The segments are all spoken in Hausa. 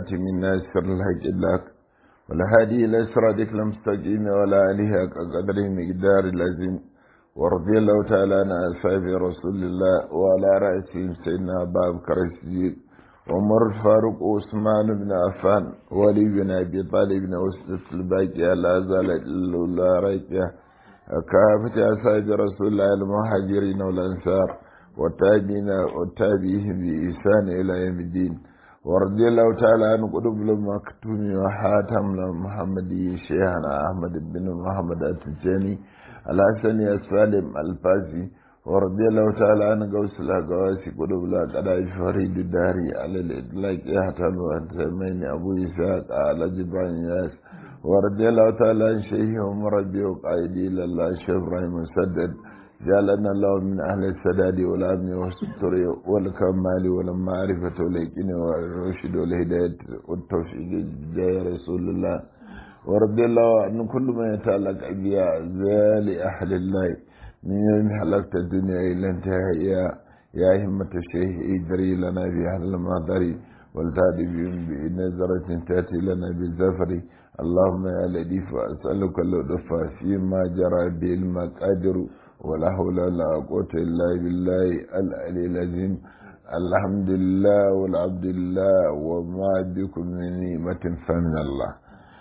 الخاتم الناصر الحق لك والهادي إلى صراطك المستقيم ولا آله قدره مقدار العظيم ورضي الله تعالى عن أصحاب رسول الله وعلى رأسهم سيدنا أبا بكر الصديق عمر الفاروق وعثمان بن عفان ولي بن أبي طالب بن وسط الباقية لا زالت الله راكية كافة أصحاب رسول الله المهاجرين والأنصار والتابعين والتابعين بإحسان إلى يوم الدين ورضي الله تعالى عن قلوب المكتوم وحاتم محمدي شيخنا أحمد بن محمد التجاني الحسني السالم الفاسي ورضي الله تعالى عن قوس الأقواسي قلوب الأقراء فريد الداري على الإطلاق يحتم وانتمين أبو إسحاق على جبران ياس ورضي الله تعالى عن شيخهم ربي وقائدي إلى الله شيخ إبراهيم مسدد جعلنا الله من أهل السداد والأمن والستر والكمال والمعرفة واليقين والرشد والهداية والتوفيق جاي رسول الله ورضي الله عن كل ما يتعلق بأعزال أهل الله من يوم حلقت الدنيا إلى انتهاء يا يا همة الشيخ ادري لنا في أهل المهدر والتادي بهم بنظرة تأتي لنا بالزفر اللهم يا لطيف أسألك اللطف فيما جرى به المقادر ولا حول ولا قوة إلا بالله العلي العظيم الحمد لله والعبد لله وما بكم من نعمة فمن الله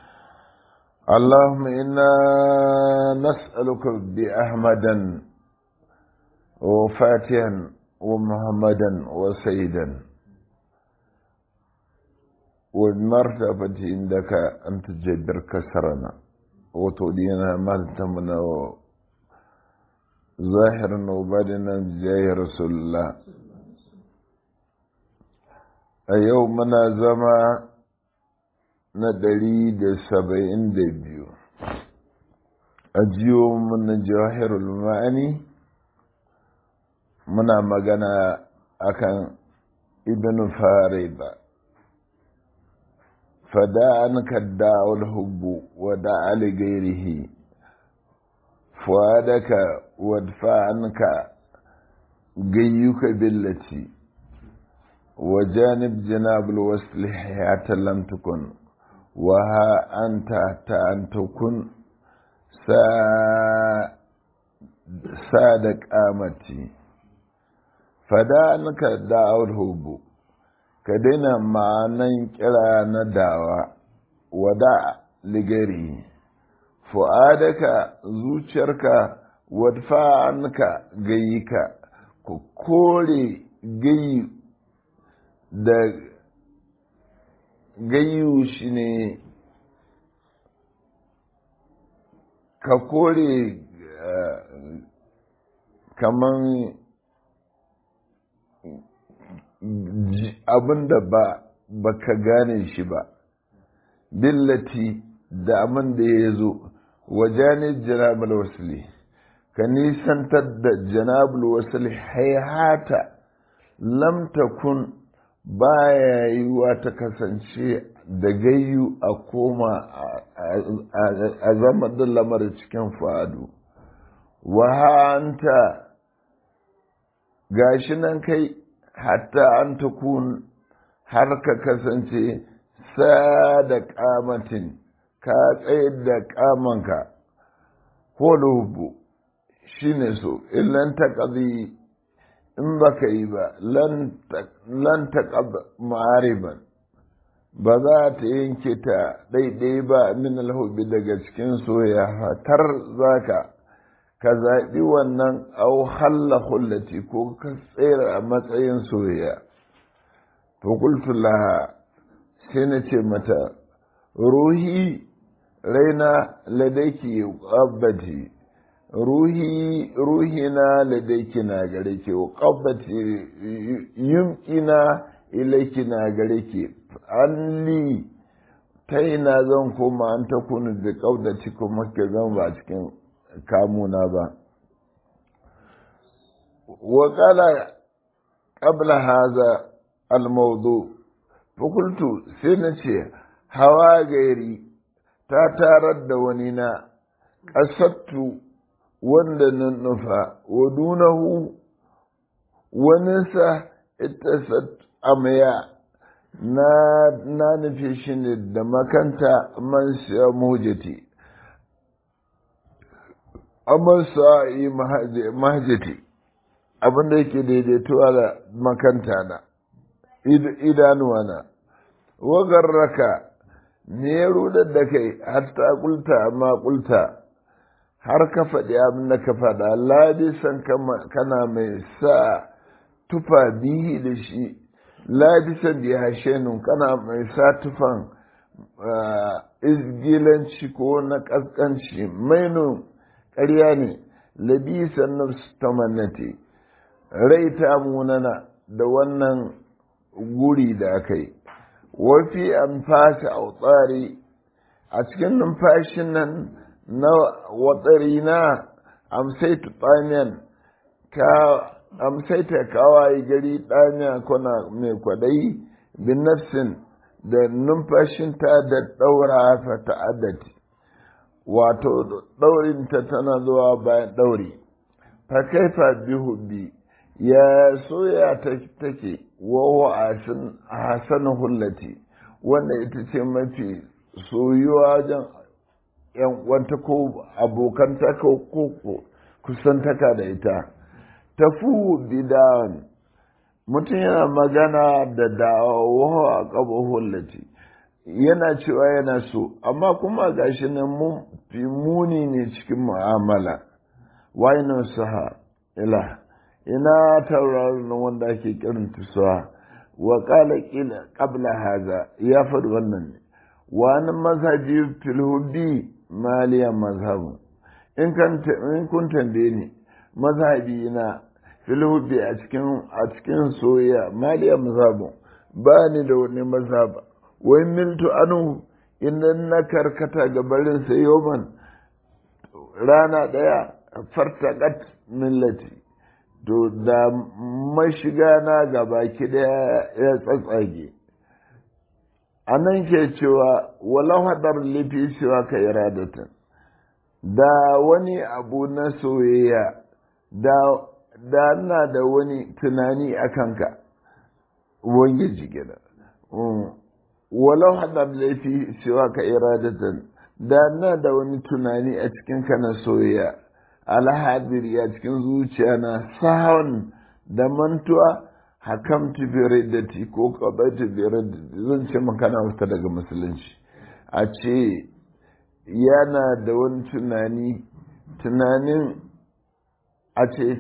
اللهم إنا نسألك بأحمدا وفاتحا ومحمدا وسيدا والمرتبة عندك أن تجبر كسرنا وتودينا ما تمنى ظاهرا وبادنا بجاه رسول الله a yau muna zama na ɗari da saba'in da biyu a jiyo muna jawahirul ma'ani muna magana akan ibn farida fada an kadda hubbu wa da gairihi فؤادك وادفع عنك جيك بالتي وجانب جناب الوصل حياة لم تكن وها أنت حتى أن تكن سادك آمتي فدانك دعو الهب كدنا معنى كلا ندعوة ودع لغيره fu'adaka zuciyarka wadfa'anka gayyika ku kore gayyu da gayyu shi ne ka kore kaman abin da ba ka gane shi ba billati da abin da ya zo wajanin janabul wasli ka nisantar da janabul wasli haihata lam takun baya yiwuwa ta kasance da gayyu a koma a zama da lamar cikin fadu wahanta gashi nan kai hatta an takun har ka kasance sa da kamatin ka tsayar da kamanka ko lubu shi ne so illan ta ƙazi in ba ka yi ba lan ta ƙaba ma'ariban ba za ta yanke ta ɗaiɗai ba min alhubi daga cikin soya tar za ka ka zaɓi wannan au halla hullati ko ka tsere a matsayin soyayya fakultu laha sai na ce mata ruhi raina ladaiki qabbati ruhi ruhina ladaiki na gare ki qabbati yumkina ilayki na gare ki anli ta ina zan koma an ta kunu da kaudati kuma ke zan ba cikin kamuna ba wa qala qabla hadha al-mawdu fakultu sai na ce hawa gairi ta tarar da wani na ƙasattu wanda na nufa wa dunahu waninsa ita amaya na nufi shi ne da makanta man siya muhajjati amman sa'i mahajjati abinda yake daidaituwa da makanta na idanuwa na wagarraka ne ya rudar da kai hatta kulta amma kulta har ka faɗi abin da ka faɗa ladisan kana mai sa tufa bihi da shi ladisan bi hashenun kana mai sa tufan izgilanci ko na ƙasƙanci mainu ƙarya ne labisan nafs tamannati rai ta munana da wannan guri da aka yi wafi an fasa a tsari a cikin numfashin nan na watsari na amsaitu tsamiyan ka amsaita kawai gari ɗanya kuna mai kwadai bin nafsin da numfashinta da ɗaura fa ta'addati wato ɗaurinta tana zuwa bayan ɗauri fa kaifa bihu bi ya soya ta take wawa hasan hullati wanda ita ce mafi soyuwa wajen yan wanta ko abokanta ko kusantaka da ita tafu bidan mutum yana magana da dawo a ƙaba hullati yana cewa yana so amma kuma gashi nan mun fi muni ne cikin mu'amala wainan saha ila ina tauraron wanda ake kirin tusuwa wa kala kila qabla haza ya faɗi wannan ne wani mazhabi fil hubbi maliyan mazhabu in kan in kun tambaye ni mazhabi na fil hubbi a cikin a cikin soyayya maliyan mazhabu ba ni da wani mazhaba wai miltu anu idan na karkata ga barin sa yoman rana daya fartaqat millati to da mashiga na gaba ki daya ya tsatsage a nan ke cewa walau hadar lifi cewa ka iradatan da wani abu na soyayya da da na da wani tunani a kanka ubangiji gida walau hadar laifi cewa ka iradatan da na da wani tunani a cikin ka na soyayya alhadiri a cikin zuciya na sahun da mantuwa hakamtu bi riddati ko qabatu bi riddati zan ce maka na wata daga musulunci a ce yana da wani tunani tunanin a ce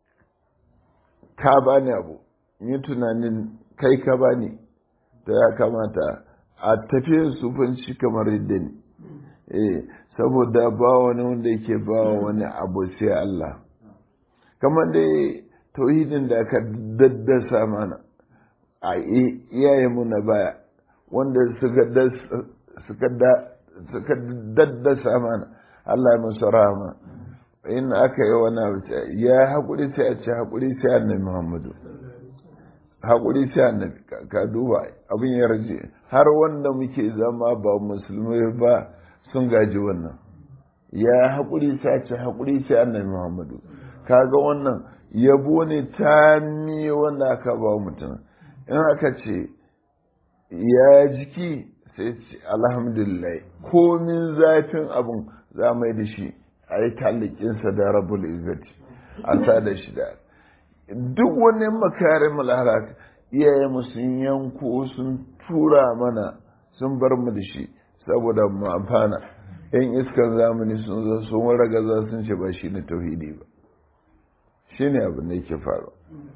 ka bani abu yi tunanin kai ka bani da ya kamata a tafiyar sufanci kamar yadda ne eh saboda ba wani wanda yake ba wani abu sai Allah kamar dai tauhidin da aka daddasa mana a iyayenmu na baya wanda suka daddasa mana Allah musu rahama in aka yi wani abu ya haƙuri sai a ce haƙuri sai annabi Muhammadu haƙuri sai annabi ka duba abin ya raje har wanda muke zama ba musulmai ba sun gaji wannan ya haƙuri sai a ce haƙuri sai annabi Muhammadu kaga wannan yabo ne ta mi wanda aka ba mutum in aka ce ya jiki sai ce alhamdulillah komin zafin abin za mai da shi a yi talikinsa da rabul izzati a sa da shi da duk wani makarin malharat iyaye mu sun yanko sun tura mana sun bar mu da shi saboda mu amfana yan iskan zamani sun zo sun ragaza sun ce ba shi ne tauhidi ba shi ne abin da yake faru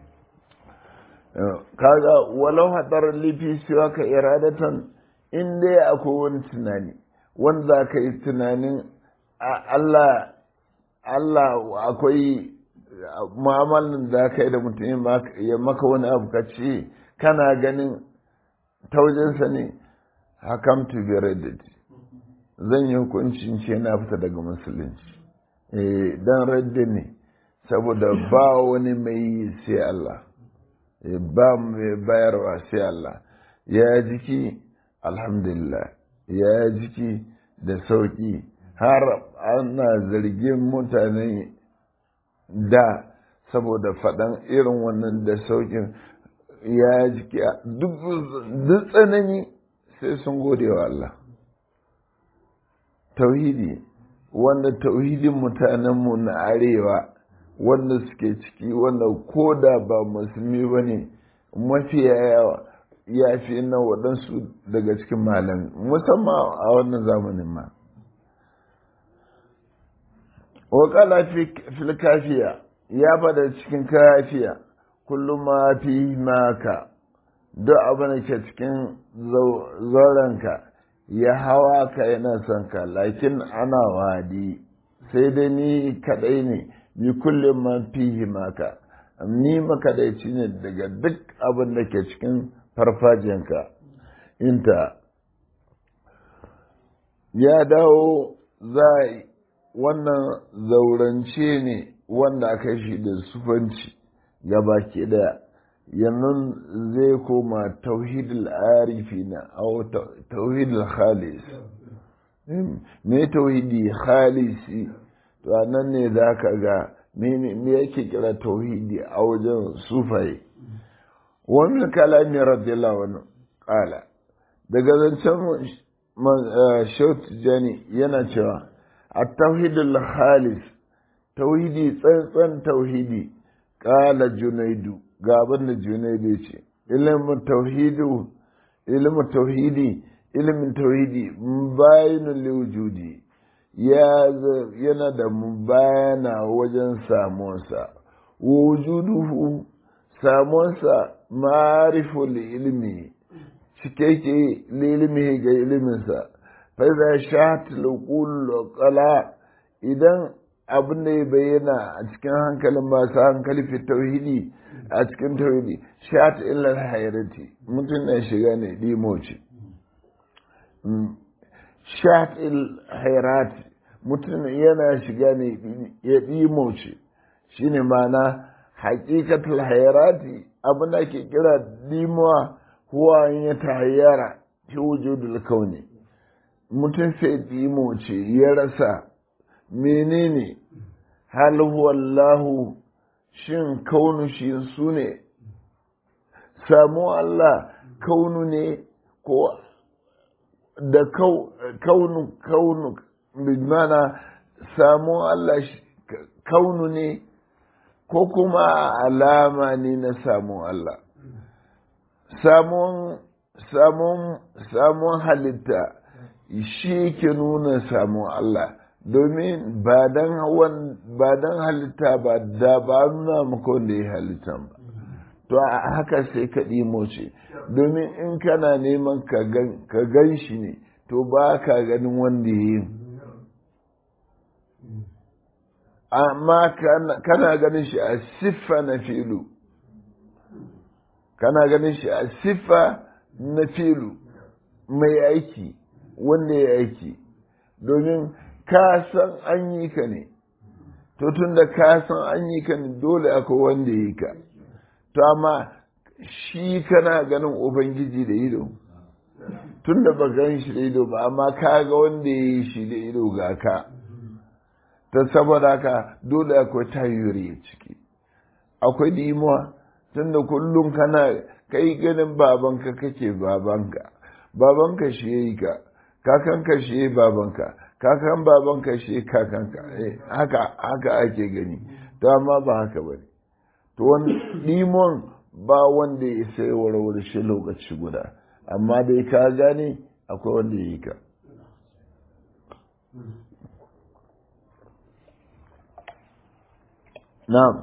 kaga walau hadar lifi siwa ka iradatan in dai akwai wani tunani wanda ka yi tunanin Allah Allah akwai mu'amalin da ka yi da mutum ya maka wani abu ka ce kana ganin taujinsa ne hakamtu bi raddati zan yi hukuncin ce na fita daga musulunci dan raddi ne saboda ba wani mai sai Allah ba mai bayarwa sai Allah ya jiki alhamdulillah ya jiki da sauki har ana zargin mutane da saboda faɗan irin wannan da saukin ya jiki duk tsanani sai sun gode wa Allah tauhidi wanda tauhidin mutanenmu na arewa wanda suke ciki wanda ko da ba musulmi ba ne mafiya yawa ya fi na waɗansu daga cikin malami musamman a wannan zamanin ma wakala fil kafiya ya fada cikin kafiya kullum ma fi maka duk abin da ke cikin zaurenka ya hawa ka yana son ka lakin ana wadi sai dai ni kadai ne ni kullum ma fi maka ni makadaici ne daga duk abin da ke cikin farfajiyanka inta ya dawo za wannan zaurance ne wanda aka shi da sufanci gaba ke daya yannan zai koma tauhidul arifi na au tauhidul khalis me tauhidi khalisi to nan ne za ka ga me yake kira tauhidi a wajen sufaye wani kalami radiyallahu anhu kala daga zancen shaut jani yana cewa a tauhidul khalis tauhidi tsantsan tauhidi kala junaidu ga abin da junaidu ce ilimin tauhidu ilimin tauhidi ilimin tauhidi bayanin liwujudi yana da bayana wajen samuwarsa wujuduhu samuwarsa mariful ilmi cikakke lilimi ga iliminsa fa'iza shat lukul kala idan abin da ya bayyana a cikin hankalin masu hankali fi tauhidi a cikin tauhidi shat ilal hayrati mutum na shiga ne dimoci shat il hayrati mutum yana shiga ne ya dimoci shine mana haƙiƙatul hayrati abin da ke kira dimuwa huwa ya tahayyara fi wujudul kauni mutum sai dimoce ya rasa menene hal wallahu shin kaunu shi su ne samu Allah kaunu ne ko da kaunu kaunu bimana samu Allah kaunu ne ko kuma alama ne na samu Allah samun samun samun halitta shi ke nuna samun Allah domin ba dan halitta ba da ba nuna maka wanda ya halitta ba to a haka sai ka ɗimo ce domin in kana neman ka gan shi ne to ba ka ganin wanda ya yi amma kana ganin shi a siffa na filu kana ganin shi a siffa na filu mai aiki wanda ya aiki domin ka san an yi ka ne to tun da ka san an yi ka ne dole akwai wanda ya yi ka to amma shi kana ganin ubangiji da ido tun da ba gan shi da ido ba amma ka ga wanda ya yi shi da ido ga ka ta saboda ka dole akwai tayyuri ciki akwai dimuwa tun da kullum kana kai ganin babanka kake babanka babanka shi ya yi ka kakanka shi ya yi babanka kakan babanka shi kakanka haka haka ake gani to amma ba haka ba ne to wani limon ba wanda ya sai warware shi lokaci guda amma dai ka gane akwai wanda ya yi ka na'am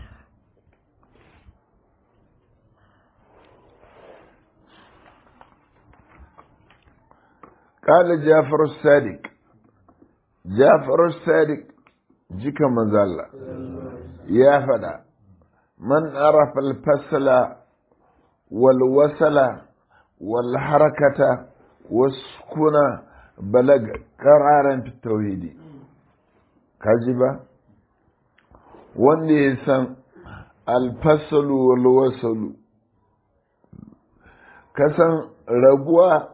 قال جعفر الصادق جعفر الصادق جيك مزالة يا فدا من عرف الفصل والوصل والحركة والسكون بلغ قرارا في التوحيد كذبا wanda ya san alfasalu wal wasalu kasan rabuwa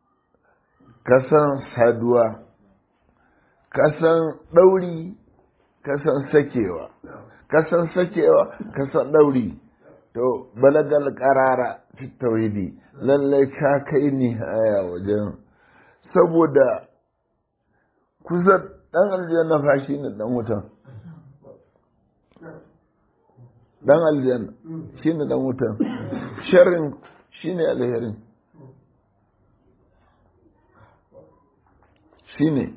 kasan saduwa kasan ɗauri kasan sakewa kasan sakewa kasan ɗauri to balagal karara fi tauhidi lallai ka kai ni haya wajen saboda kusa dan aljanna fa shi ne dan wutan dan aljanna shi ne dan wutan sharrin shi ne alherin shi ne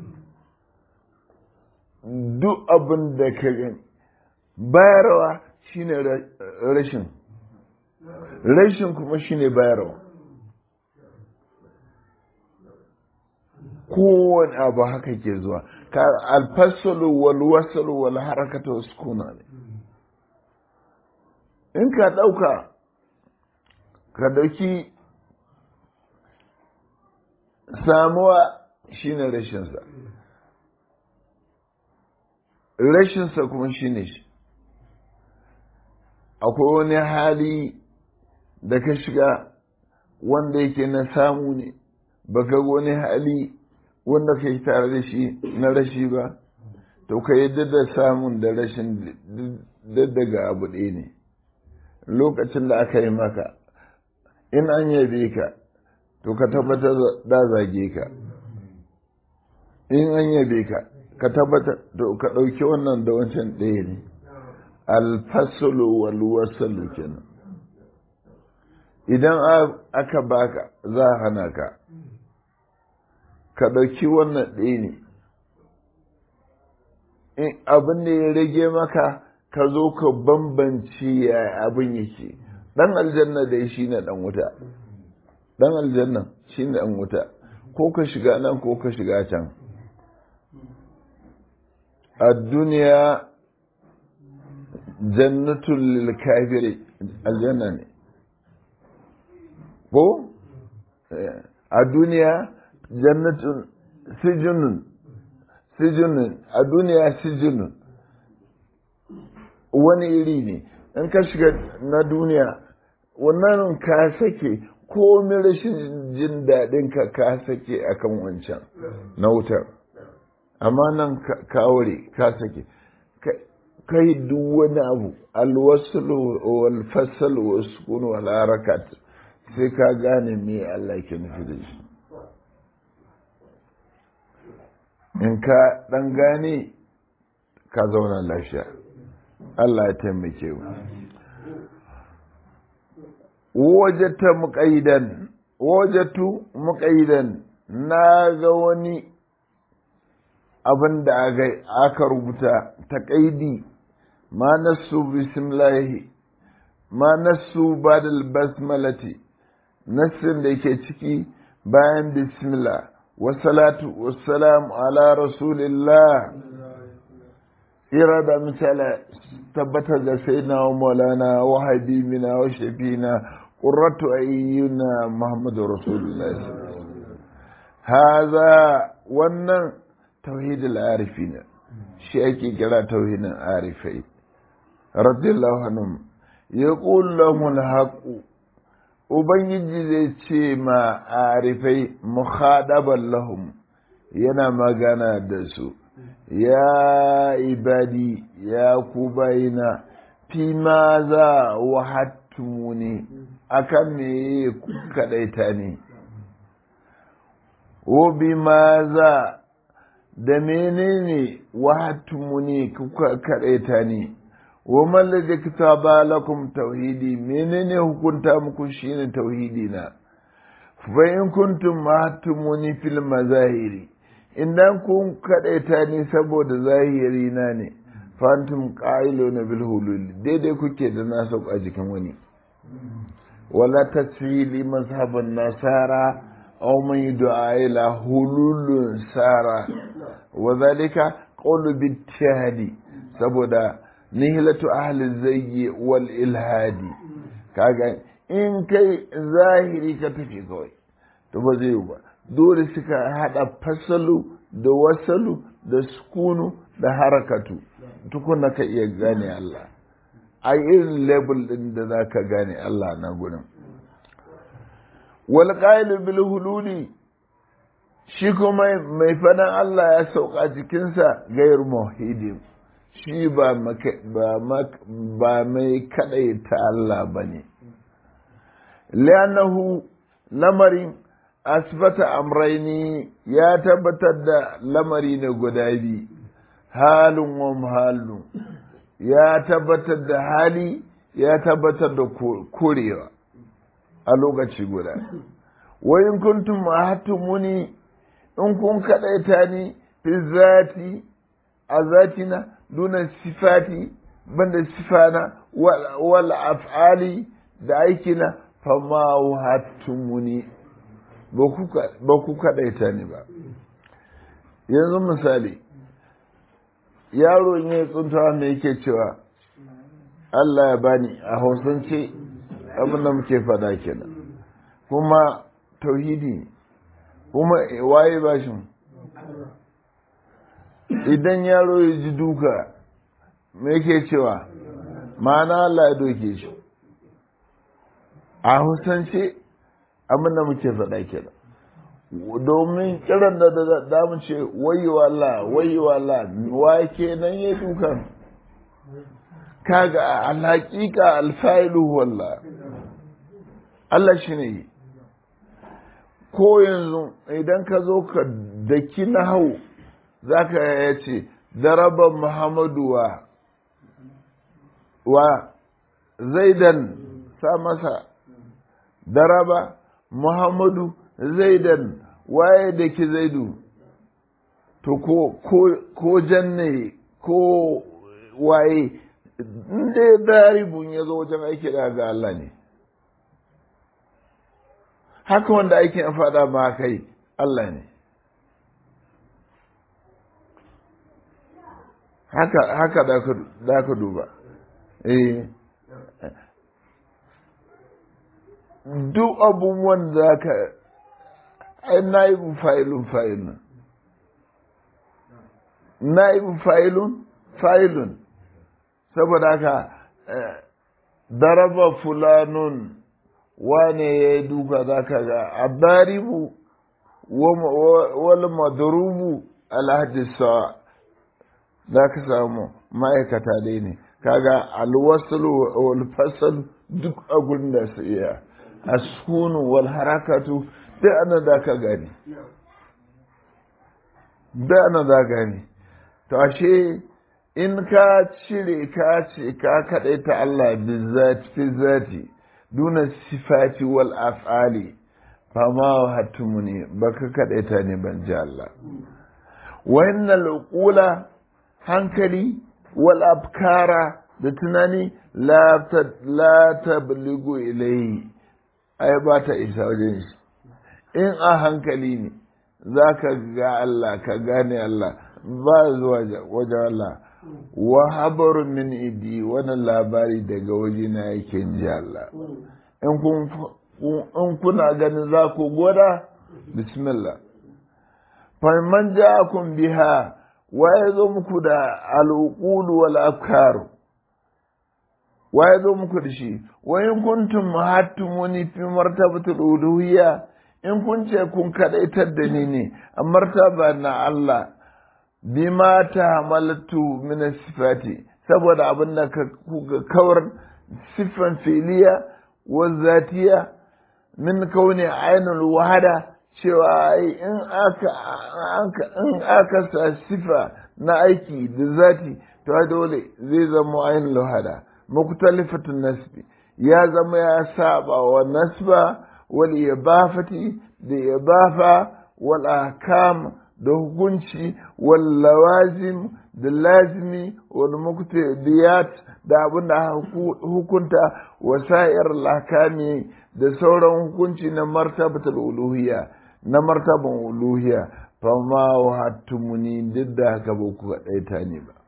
duk abin da ka gani bayarwa shi ne rashin rashin kuma shi ne bayarwa kowane abu haka ke zuwa ka alfasalu wal wasalu wal harakata wasu kuna ne in ka ɗauka ka ɗauki samuwa shine rashinsa rashinsa kuma shine shi akwai wani hali da ka shiga wanda yake na samu ne baka wani hali wanda ka yi tare da shi na rashi ba to ka yi da samun da rashin daga abu ɗaya ne lokacin da aka yi maka in an yabe ka to ka tabbatar da zage ka in an yabe ka ka tabbatar to ka ɗauki wannan da wancan ɗaya ne alfasalu wal wasalu kenan idan aka baka za a hana ka ka ɗauki wannan ɗaya ne abin da ya rage maka ka zo ka bambance ya abin yake ɗan aljanna dai shi ne ɗan wuta ɗan aljanna shi ne ɗan wuta ko ka shiga nan ko ka shiga can a duniya jannatul lil kafiri aljanna ne ko a duniya jannatun sijinun sijinun a duniya sijinun wani iri ne in ka shiga na duniya wannan ka sake komi rashin jin daɗin ka ka sake akan wancan na wutar amma nan ka ware ka sake kai duk wani abu alwasul wal fasal wa sukun wal harakat sai ka gane me Allah ke nufi da shi in ka dan gane ka zauna lafiya Allah ya taimake mu wajata muqaidan wajatu muqaidan na ga wani abin da aka rubuta ta kaidi ma nasu bismillahi ma nasu badal basmalati nassin da yake ciki bayan bismillah wasalatu wassalamu ala rasulillah ira da misala tabbatar da sayyidina wa maulana wa habibina wa shafina qurratu ayyuna muhammadu rasulullah haza wannan tauhidul arifina shi ake kira tauhidin arifai radiyallahu anhum yaqul lahum alhaqu ubangiji zai ce ma arifai mukhadaban lahum yana magana da su ya ibadi ya ku bayina fi ma za wahattumuni akan me ku kadaita ne wa bi ma za da menene wahattumuni kuka kadaita ne wa mallaka kitaba lakum tauhidi menene hukunta muku shine tauhidi na fa in kuntum mahtumuni fil mazahiri idan kun kadaita ni saboda zahiri na ne fantum qailuna bil hulul daidai kuke da na sauka jikin wani wala tasfili mazhaban nasara aw man yud'a ila hulul sara wa dhalika qawlu bittihadi saboda nihilatu ahli zayyi wal ilhadi kaga in kai zahiri ka tafi kawai to ba zai ba dole suka hada fasalu da wasalu da sukunu da harakatu tukuna ka iya gane Allah a irin label din da za ka gane Allah na gudun wal bil hululi shi kuma mai fadan Allah ya sauka jikinsa gayar muhidin shi ba mai kaɗaita Allah ba ne li'annahu lamarin asbata amraini ya tabbatar da lamari ne guda biyu halin wa halin ya tabbatar da hali ya tabbatar da korewa a lokaci guda wa in kuntum muni in kun kadaita ni fi zati a zatina duna sifati banda sifana wal af'ali da aikina fama muni ba ku kadaita ni ba yanzu misali yaro ne tsuntawa me yake cewa Allah ya bani a hausance abin da muke fada kenan kuma tauhidi kuma waye bashin idan yaro ya ji duka me yake cewa ma'ana Allah ya doke shi a hausance abin da muke fada kenan domin kiran da da damu ce wayewa Allah wayewa Allah wa kenan ya dukan kaga alhaƙiƙa alfa'ilu wallah Allah shi ne ko yanzu idan ka zo ka daki na hau za ka ya ce daraba muhammadu wa wa zaidan sa masa daraba muhammadu zaidan waye da ki zaidu to ko ko janne ko waye inda daribun ya zo wajen aiki da ga Allah ne haka wanda aikin fada ma kai Allah ne haka haka da ka duba eh duk abubuwan da ka ai naibin fa'ilun fa'ilun naibin fa'ilun fa'ilun saboda haka daraba fulanun wane ya yi duka za ka ga adaribu wal madrubu alhadisa za ka samu ma'aikata dai ne kaga alwasul wal fasal duk agun da su iya asunu wal harakatu duk ana da ka gani da ana da gani to ashe in ka cire ka ce ka kaɗai ta Allah fi zati duna sifati wal af'ali fa ma hatumuni baka kaɗai ta ne ban ji Allah wa innal uqula hankali wal afkara da tunani la tabligu ilayhi ai ba ta isa wajen shi in a hankali ne za ka ga Allah ka gane Allah ba zuwa wajen Allah wa habarun min idi wani labari daga waje na yake ji Allah in kuna ganin za ku gwada bismillah faman ja'akum biha wa ya zo muku da al'uqulu wal afkar wa ya zo muku da shi wa in kuntum hattumuni fi martabatul uluhiyya in kun ce kun kadaitar da ni ne a martaba na Allah bima ta hamaltu min sifati saboda abin da ka kawar siffan filiya wa zatiya min kauni ainul wahada cewa in aka in aka sa sifa na aiki da zati to dole zai zama ainul wahada muktalifatun nasbi ya zama ya saba wa nasba wal ibafati da ibafa wal ahkam da hukunci wal lawazim da lazimi wal muqtadiyat da abin da hukunta wasa'ir lakami da sauran hukunci na martabatul uluhiyya na martaban uluhiyya fa ma wahattumuni duk da haka ba ku kaɗaita ne ba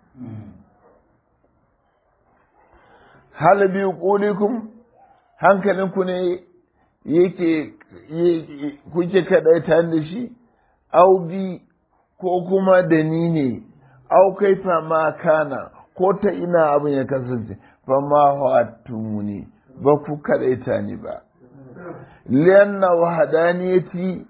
hal bi qulikum hankalinku ne yake kuke kaɗaita da shi au bi ko kuma da ni ne au kai ma kana ko ta ina abin ya kasance fa ma ne ba ku kadaita ni ba lianna wahadaniyati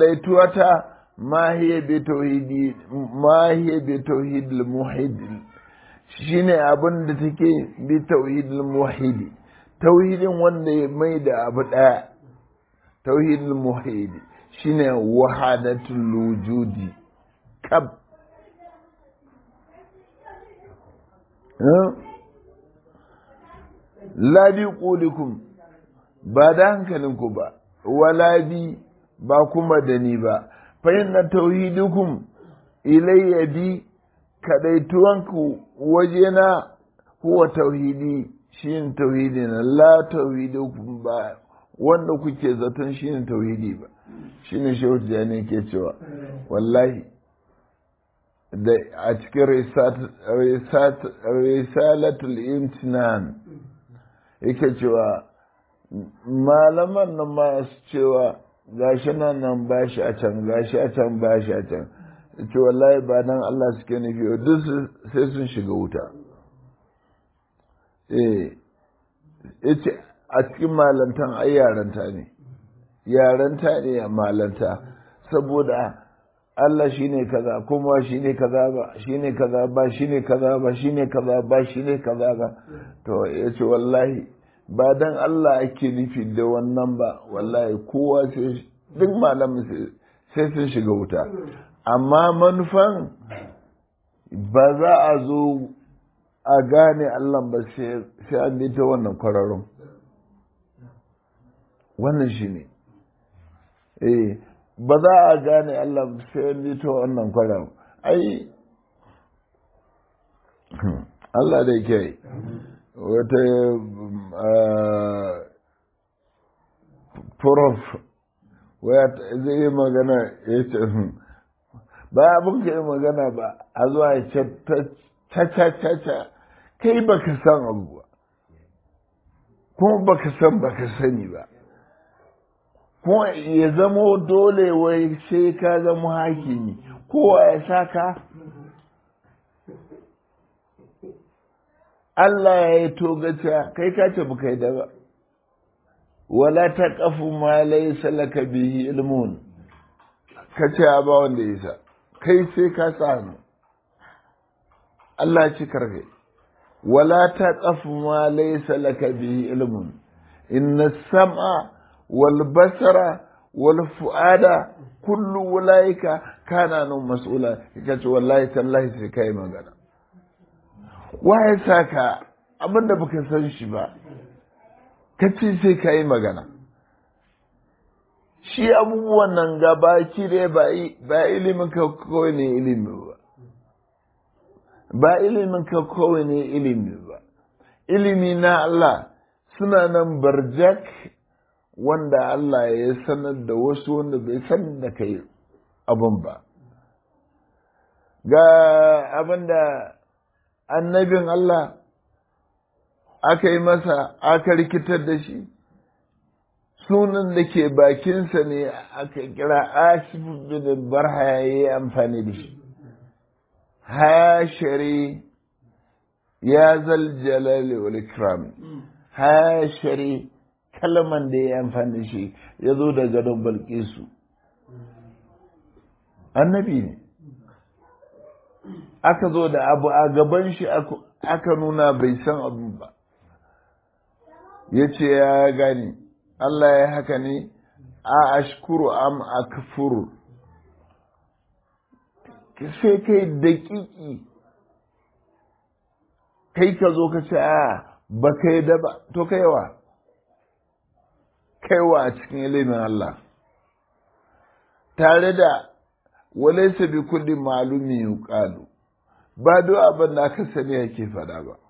kadaituwata ma hiya bi tauhidi ma hiya bi tauhid al muhid shine abin da take bi tauhidul muwahhidi tauhidin wanda ya mai da abu ɗaya tauhidul muwahhidi shine wahadatul wujudi kab la bi qulikum ba da hankalinku ba wala bi ba kuma da ni ba fa inna tauhidukum ilayya bi kadaituwanku wajena huwa tauhidi shi tauhidi na la tauhidukum ba wanda kuke zaton shi ne tauhidi ba shi ne shehu jani ke cewa wallahi da a cikin risalatul imtinan yake cewa malaman nan masu cewa gashi nan nan bashi a can gashi a can bashi a can ce wallahi ba nan Allah suke nufi duk sai sun shiga wuta eh yace a cikin malantan ai yaranta ne yaranta ne a malanta saboda Allah shine kaza kuma shine kaza ba shine kaza ba shine kaza ba shine kaza ba shine kaza ba to yace wallahi ba dan Allah ake nufi da wannan ba wallahi kowa sai duk malamin sai sun shiga wuta amma manufan ba za a zo a gane Allah ba sai an bi ta wannan kwararrun wannan shi ne eh ba za a gane Allah sai an bi ta wannan kwararrun ai Allah da ke wata prof waya zai yi magana ya ce ba abin ka yi magana ba a zuwa ya ce ta kai baka san abu ba kuma baka san baka sani ba kuma ya zamo dole wai sai ka zama hakimi kowa ya saka Allah ya yi togaca kai ka ce baka yi da ba wala ta kafu ma laysa laka bihi ilmun ka ce ba wanda ya sa kai sai ka sa hannu Allah ci karfe wala ta kafu ma laysa laka bihi ilmun inna sam'a wal basara wal fu'ada kullu ulaika kana nun mas'ula kace wallahi tallahi sai kai magana waye saka abinda baka san shi ba kace sai kai magana shi abubuwan nan gabaki dai ba ilimin ka kawai ne ilimi ba ba ilimin ka kawai ne ilimi ba ilimi na Allah suna nan barjak wanda Allah ya sanar da wasu wanda bai san da kai abun ba ga abin da annabin Allah aka yi masa aka rikitar da shi sunan da ke bakinsa ne aka kira asif bin barha ya yi amfani da shi hashari ya zal jalali wal ikram hashari kalman da ya amfani da shi ya zo da gadon balkisu annabi ne aka zo da abu a gaban shi aka nuna bai san abu ba ya ce ya gani Allah ya haka ne a ashkuru am akfuru sai kai daƙiƙi kai ka zo ka ce a ba kai da ba to kaiwa kaiwa a cikin ilimin Allah tare da walaisa bi kulli malumi yuqalu ba duk abin da aka sani yake faɗa ba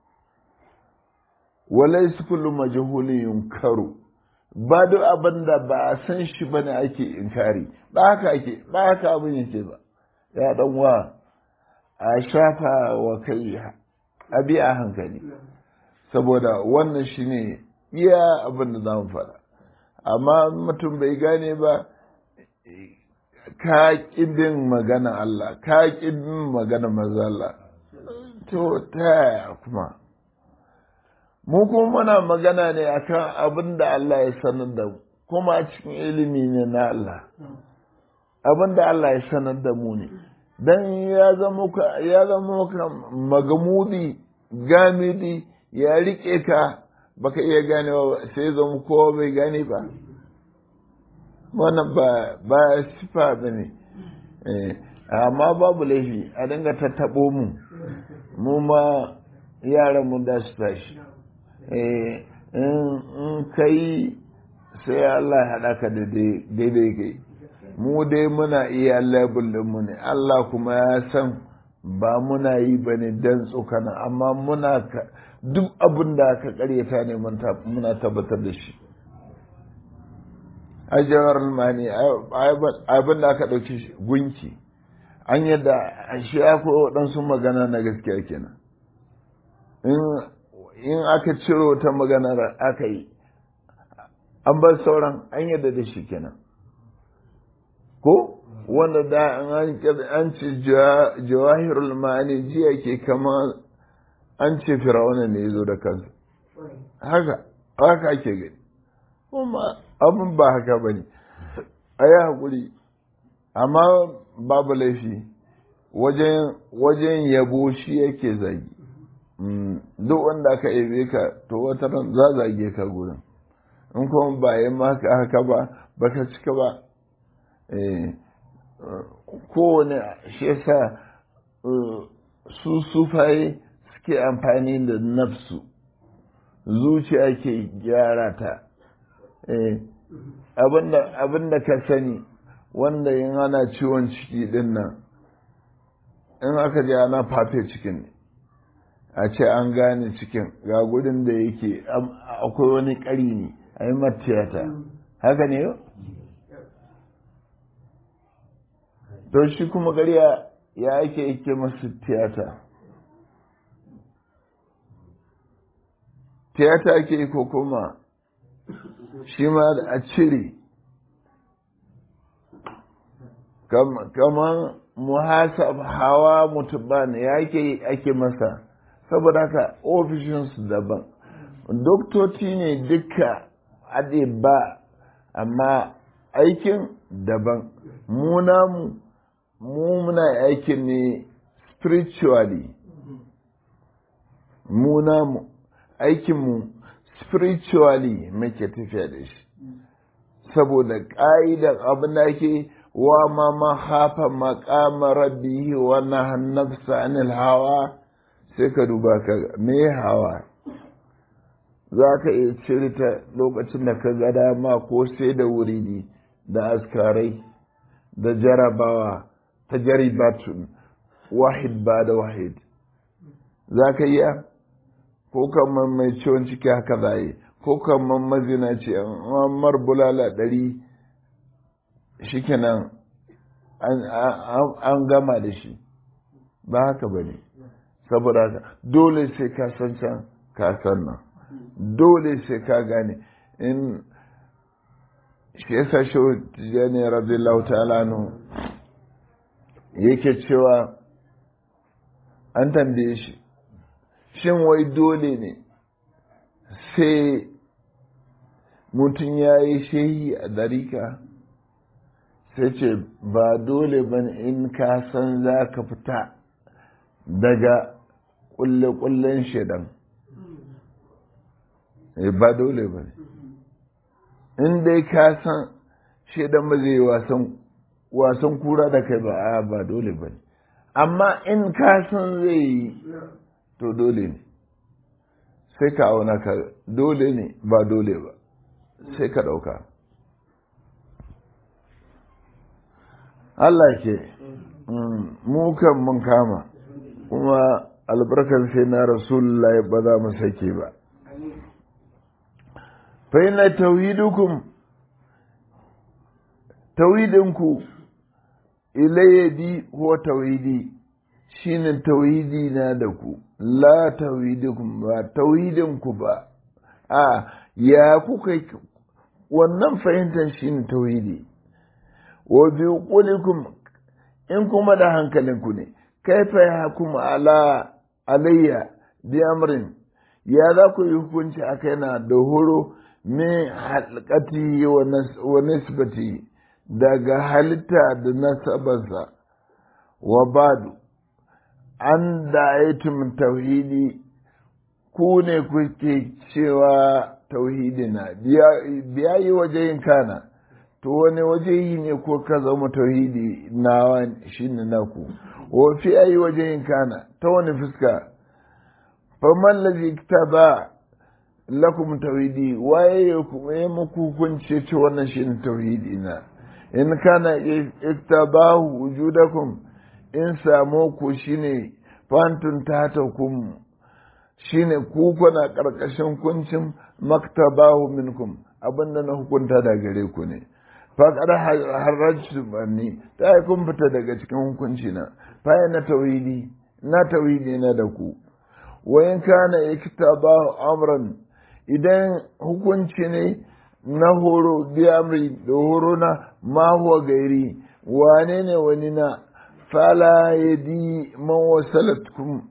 walaisa kullu majhulin yunkaru ba duk abin da ba a san shi ba ne ake inkari ba haka ake ba haka abin yake ba ya dan wa a shafa wa kai abi a hankali saboda wannan shi ne iya abin da za mu faɗa amma mutum bai gane ba ka bin magana Allah ka bin magana mazala to ta yaya kuma mu kuma muna magana ne akan abin da Allah ya sanar da mu kuma a cikin ilimi ne na Allah abin da Allah ya sanar da mu ne dan ya zama ka ya zama ka magamudi gamidi ya rike ka baka iya ganewa sai zama kowa bai gane ba wannan ba ba sifa bane eh amma babu laifi a dinga tattabo mu mu ma yaran mu da su tashi eh in kai sai Allah ya haɗa ka da daidai kai mu dai muna iya labul mu ne Allah kuma ya san ba muna yi ba ne don tsokana amma muna duk abin da aka karyata ne muna tabbatar da shi ajiyar mani abin da aka ɗauki gunki an yadda shi akwai waɗansu magana na gaskiya kenan in aka ciro ta maganar aka yi an bar sauran an yadda da shi kenan ko wanda da an ce jawahirul ma'ani jiya ke kama an ce firawuna ne ya zo da kansa haka haka ake gani kuma abin ba haka ba ne a yi haƙuri amma babu laifi wajen yabo shi yake zagi duk wanda aka yabe ka to wata ran za zage ka gurin in kuma ba yi maka haka ba baka cika ba kowane shi yasa su sufaye suke amfani da nafsu zuciya ke gyara ta abinda ka sani wanda yin ana ciwon ciki din nan in aka ji ana fafe cikin a ce an gane cikin ga gudun da yake akwai wani ƙari ne a yi matiyata haka ne yau to shi kuma ƙarya ya ake yake masu tiyata tiyata ake ko kuma shi ma a cire kamar muhasab hawa mutuban ya ake ake masa saboda haka ofishinsu daban doktoci ne duka ade ba amma aikin daban mu namu mu muna aikin ne spiritually mu namu aikinmu spiritually muke tafiya da shi saboda ƙa'idar abin da ake wa ma ma hafa maƙama rabbihi wa nahan nafsa anil hawa sai ka duba ka me hawa za ka iya cire ta lokacin da ka ga dama ko sai da wuridi da askarai da jarabawa ta jaribatun wahid ba da wahid za ka iya ko kamar mai ciwon ciki haka za yi ko kamar mazina ce mar bulala ɗari shi kenan an gama da shi ba haka ba ne saboda haka dole sai ka san can ka san nan dole sai ka gane in shi yasa shi tijjani radiyallahu ta'ala nu yake cewa an tambaye shi shin wai dole ne sai mutum ya yi shehi a darika sai ce ba dole ba in ka san za ka fita daga kulle-kullen shaidan ba dole ba ne in dai ka san shaidan ba zai wasan kura da kai ba a ba dole ba ne amma in ka san zai yi to dole ne sai ka auna ka dole ne ba dole ba sai ka ɗauka Allah ke mu kan mun kama kuma albarkar sai na rasulullah ba za mu sake ba fa ina tauhidukum tauhidinku ilayadi huwa tauhidi shine tauhidi na da ku la tauhidukum ba tauhidinku ba a ya kuka wannan fahimtar shine tauhidi wa bi qulikum in kuma da hankalinku ne kaifa yahkum ala alayya bi amrin ya za ku yi hukunci a kaina da horo min halkati wa nisbati daga halitta da nasabarsa wa badu an da aitum tauhidi ku ne kuke cewa tauhidi na biya yi waje yin kana to wani waje yi ne ko ka zama tauhidi na shi ne naku wa fi ayi waje yin kana ta wani fuska faman lazi ta ba lakum tauhidi waye ya muku hukunce ce wannan shi ne tauhidi na in kana iktabahu wujudakum in samu ku shine fantun tatakum shine ku kuna karkashin kuncin maktabahu minkum abinda na hukunta da gare ku ne faqad harrajtu banni ta kun fita daga cikin hukunci na fa na tauhidi na tauhidi na da ku wa in kana iktabahu amran idan hukunci ne na horo biyamri da horo na ma huwa gairi wane ne wani na fala yadi man wasalatkum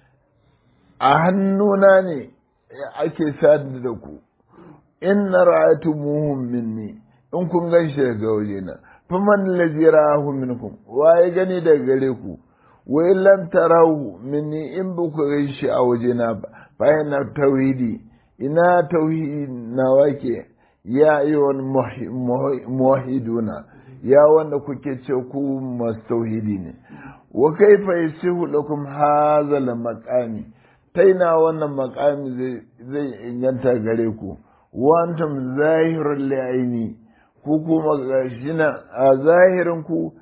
a hannuna ne ake sadu da ku in na ra'atu muhum minni in kun gan shi daga waje na faman lazi ra'ahu minkum waye gani daga gare ku wa in lam tarahu minni in ba ku gan shi a waje na ba bayan na tauhidi ina tauhidi na wake ya ayyuhal muwahhiduna ya wanda kuke ce ku masu tauhidi ne wa kaifa yasihu lakum hadha al maqami taina wannan maqami zai zai inganta gare ku wa antum zahirul li'aini ku kuma gashina a zahirin ku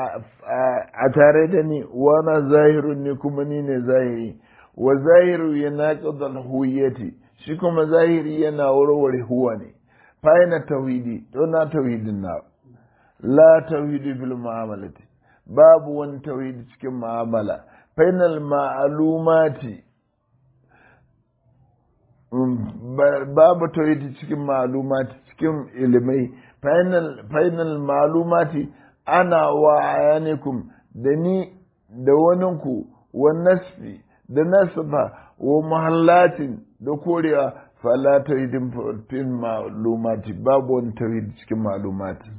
a tare da ni wa na zahirun ne kuma ni ne zahiri wa zahiru yanaqid al huwiyati shi kuma zahiri yana warware huwa ne fa'ina tauhidi to na tauhidin na la tauhidi fil mu'amalati babu wani tauhidi cikin mu'amala fainal ma'alumati babu tauhidi cikin ma'alumati cikin ilimai fainal ma'alumati ana wa ayanikum da ni da waninku wa nasfi da nasba wa muhallatin da korewa fala tauhidin fil ma'lumati babu wani tauhidi cikin ma'lumati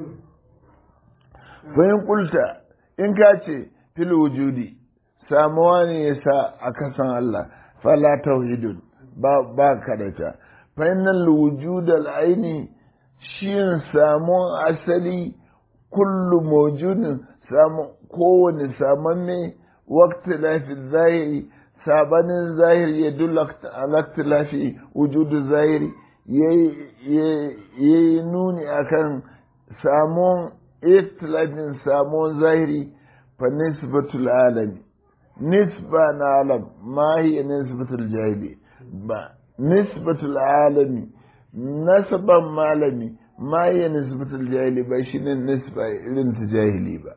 bayan kulta in ka ce fil wujudi samuwa ne ya sa a kasan Allah fala tauhidun ba ba kadata fa innal wujudal aini shi samuwan asali kullu mawjudin samu kowane samamme waqti lafi zahiri sabanin zahiri ya dula alaktilafi wujudu zahiri ya yi nuni akan samun ikhtilafin samun zahiri fa nisbatul alami nisba na alam ma hiya nisbatul jahili ba nisbatul alami nasaban malami ma hiya nisbatul jahili ba shine nisba irin ta jahili ba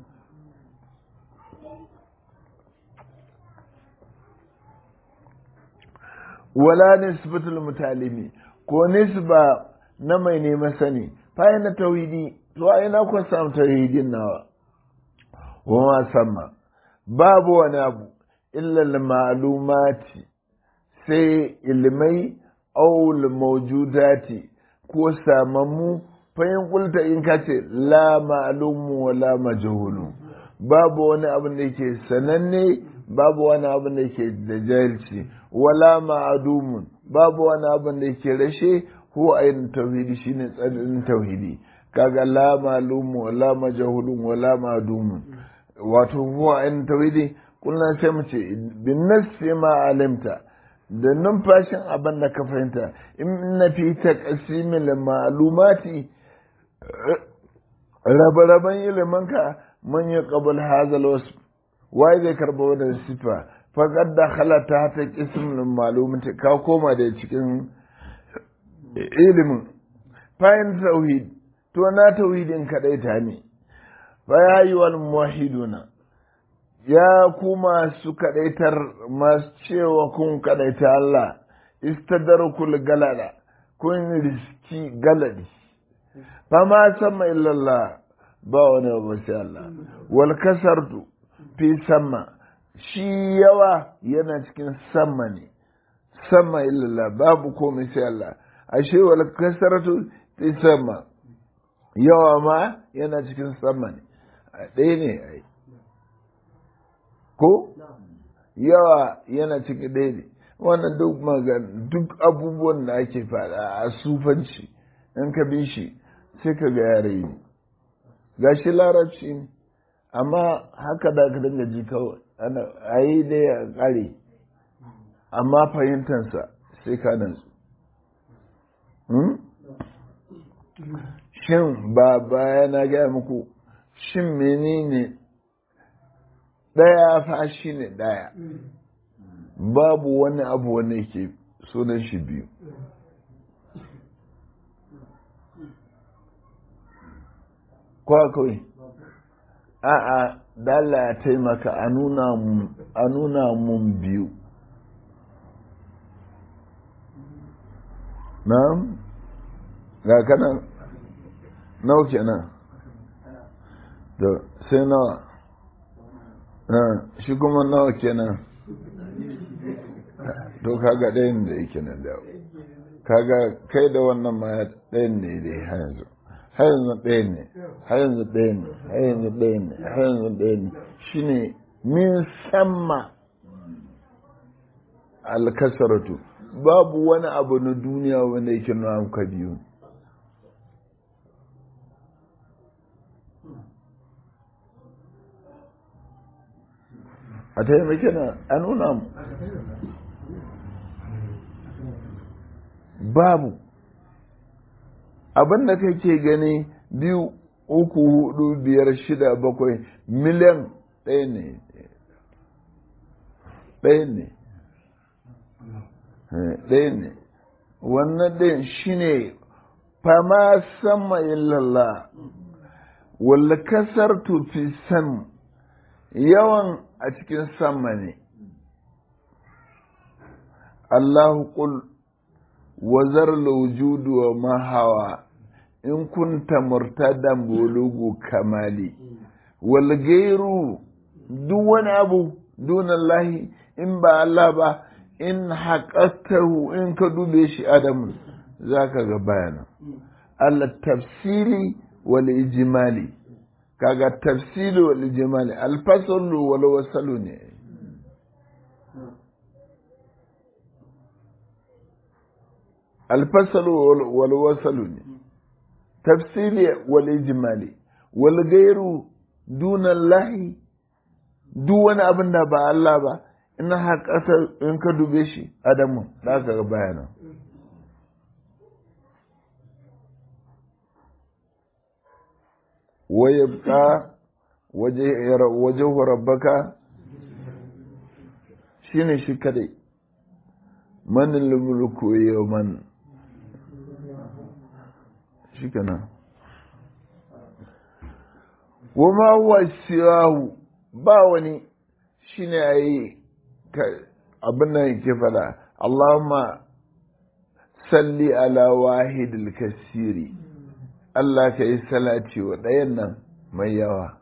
wala nisbatul mutalimi ko nisba na mai neman sani fa na tauhidi to ai na kun samu tauhidin nawa wa ma sama babu wani abu illa ma'lumati sai ilmai aw mawjudati ko samammu fa in kulta in kace la ma'lumu wa la majhulu babu wani abu da yake sananne babu wani abu da yake da jahilci wala ma'adumun babu wani abin da yake rashe ko ayin tauhidi shine tsarin tauhidi kaga la malumu wala majhulun wala ma'dumun wato huwa ayin tauhidi kullum sai mu ce bin nafsi ma alimta da numfashin abin da ka fahimta in na fi taqsimil ma'lumati rabe-raben iliminka man yi qabul hazal wasf wai zai karba wannan sifa faƙad da halata ta ƙismin malumta ka koma da cikin ilimin fayin tauhid to na tauhidin kaɗai ta ne fa ya yi wal muwahiduna ya kuma su kaɗaitar masu cewa kun kaɗaita Allah istadarkul galada kun riski galadi fa ma sama illallah ba wani abu sai Allah wal kasartu fi sama shi yawa yana cikin sama ne sama illallah babu komai sai Allah ashe wal kasaratu fi sama yawa ma yana cikin sama ne ɗaya ne ai ko yawa yana ciki ɗaya ne wannan duk magan duk abubuwan da ake faɗa a sufanci in ka bi shi sai ka ga yare ne gashi larabci ne amma haka da ka dinga ji kawai a yi dai a ƙare amma fahimtansa sai ka nantsu shin ba baya na gaya muku shin menene ɗaya fa shi ne ɗaya babu wani abu wanda yake sunan shi biyu kwa kawai a'a dala ya taimaka a nuna mun biyu na'am ga kanan nawa kenan da sai nawa shi kuma nawa kenan to kaga ɗayan da yake nan da kaga kai da wannan ma ɗayan ne dai har yanzu har yanzu ɗaya ne har yanzu ɗaya ne har yanzu ɗaya ne har yanzu ɗaya ne shine min samma alkasaratu babu wani abu na duniya wanda yake nuna muka biyu a taimake na a nuna mu babu abin da kake gani biyu uku hudu biyar shida bakwai miliyan ɗaya ne ɗaya ne ɗaya ne wannan ɗin shi ne fama sama illallah walla kasar tufi san yawan a cikin sama ne Allahu qul wazar laujudu wa mahawa in kunta murtadan bulugu kamali wal gairu duk wani abu dunallahi in ba Allah ba in haƙastahu in ka dube shi adamu za ka ga bayanan Allah tafsiri wal ijimali kaga tafsiri wal ijimali alfasalu wal wasalu ne alfasalu wal wasalu ne tafsiri wal ijimali wal gairu dunallahi duk wani abin da ba Allah ba ina haƙasa in ka dube shi adamu za ka ga bayanan wayabka waje rabbaka shi ne shi kadai manin mulku yawman shi kana wama huwa siwahu ba wani shi ne a yi abin nan yake fada Allahumma salli ala wahidil kasiri Allah ka yi salati wa ɗayan nan mai yawa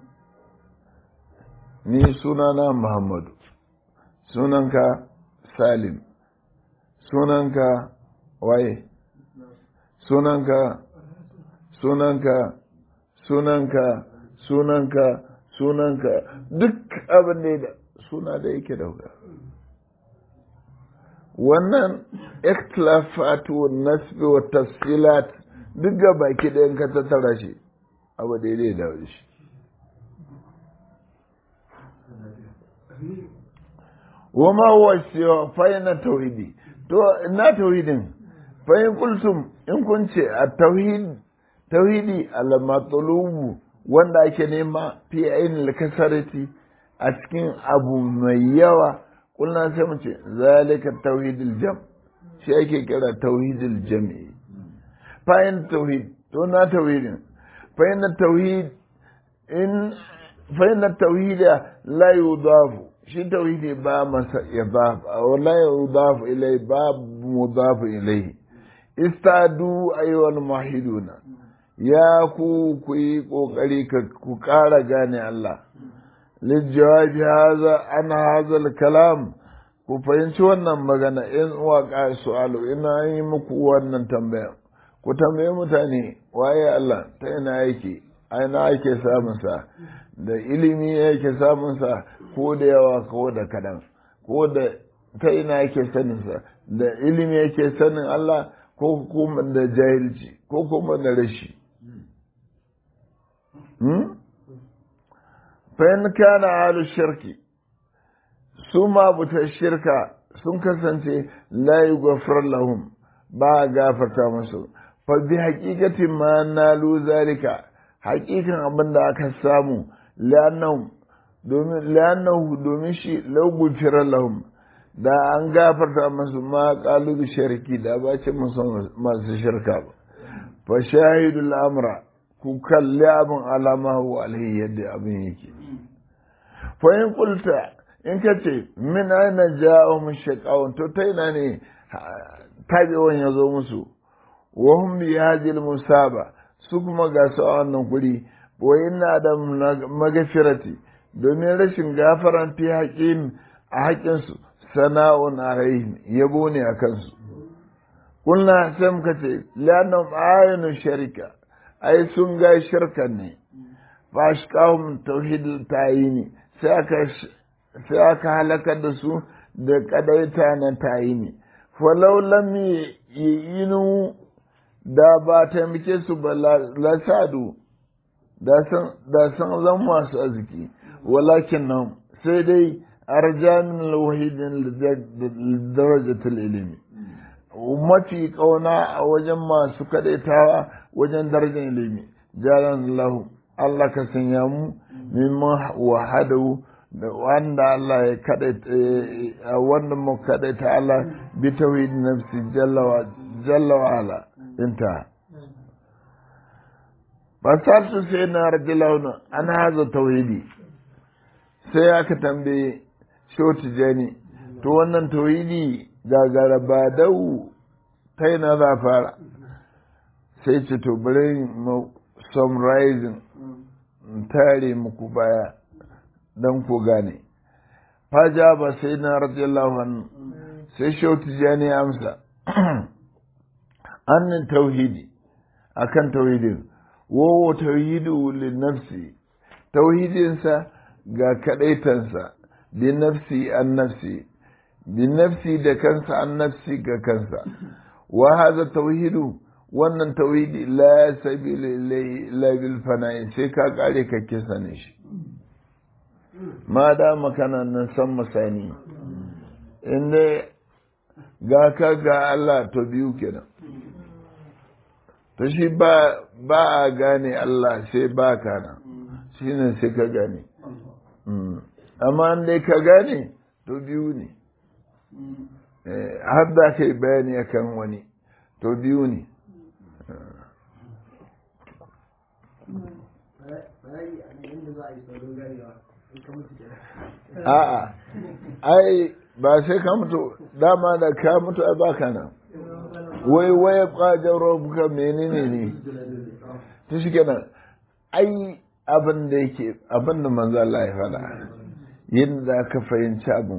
ni sunana Muhammadu sunanka Salim sunanka waye sunanka sunanka sunanka sunanka sunanka duk abin da suna da yake dauka wannan ikhtilafatu nasbi wa tafsilat duk ga baki ɗayan ka tattara shi abu daidai da shi wama huwa siwa fayna tauhidi to ina tauhidin fayin kulsum in kun ce a tauhid tauhidi al matlubu wanda ake nema fi ainihin kasarati a cikin abu mai yawa kullum sai mu ce zalika tauhidul jam shi ake kira tauhidul jam'i fayin tauhid to na tauhidin fayin tauhid in fayin tauhid la yudafu shi tauhidi ba masa idaf aw la yudafu ilai ba mudafu ilai istadu ayyuhal muwahhiduna ya ku ku yi kokari ku ƙara gane Allah lijawabi haza an hazal kalam ku fahimci wannan magana in waka su'alu ina yi muku wannan tambaya ku tambaye mutane waye Allah ta ina yake aina ake samunsa da ilimi yake samunsa ko da yawa ko da kadan ko da ta ina yake saninsa da ilimi yake sanin Allah ko kuma da jahilci ko kuma da rashi fa'in kana halu shirki su ma buta shirka sun kasance la yughfar lahum ba a gafarta musu fa bi haqiqatin ma nalu zalika haqiqan abin da aka samu li'annahu domin li'annahu domin shi law gufira lahum da an gafarta musu ma qalu bi shirki da ba ce musu masu shirka ba fa shahidul amra ku kalli abin alama wa alaihi yadda abin yake fa in qulta in ka ce min aina ja'a mun shaqawun to ta ina ne tabewan ya zo musu wa hum bi hadhihi musaba su kuma ga su a wannan guri wa inna da magafirati domin rashin gafaran fi haƙin a haƙin su sana'un alaihim yabo ne a kansu kulna sai muka ce lanam ayinu sharika ai sun ga shirkan ne fa ashqahum tauhidul tayini sai aka sai aka halakar da su da kadaita na tayini falau lam yinu da ba taimake su ba lasadu da san zan masu arziki walakin nan sai dai arjamin wahidin darajatul ilimi mafi kauna a wajen masu kadaitawa wajen darajar ilimi jalan lahu Allah ka sanya mu mimman wahadahu da wanda Allah ya kadaita wanda mu kadaita Allah bi tauhid nafsi jalla wa jalla wa ala inta fasaltu sai na radiyallahu an haza tauhidi sai aka tambaye shoti jani to wannan tauhidi gagara ba dau ta na za fara sai ce to bari mu summarizing tare muku baya don ku gane faja ba sai na radiyallahu anhu sai shauti jani amsa annin tauhidi akan tauhidin wowo tauhidu lin nafsi tauhidinsa ga kadaitansa bi nafsi an nafsi bi nafsi da kansa an nafsi ga kansa wa hadha tauhidu wannan tauhidi la sabila ilayhi la bil fana'i sai ka kare ka kisa ne shi ma da makana nan san masani inda ga ka ga Allah to biyu kenan to shi ba ba a gane Allah sai ba ka nan shine sai ka gane amma dai ka gane to biyu ne har da kai bayani akan wani to biyu ne a'a ai ba sai ka mutu dama da ka mutu ai ba ka nan wai waya kwajen rabuka menene ne ta shi kenan ai abin da yake abin da manzo Allah ya faɗa yadda ka fahimci abin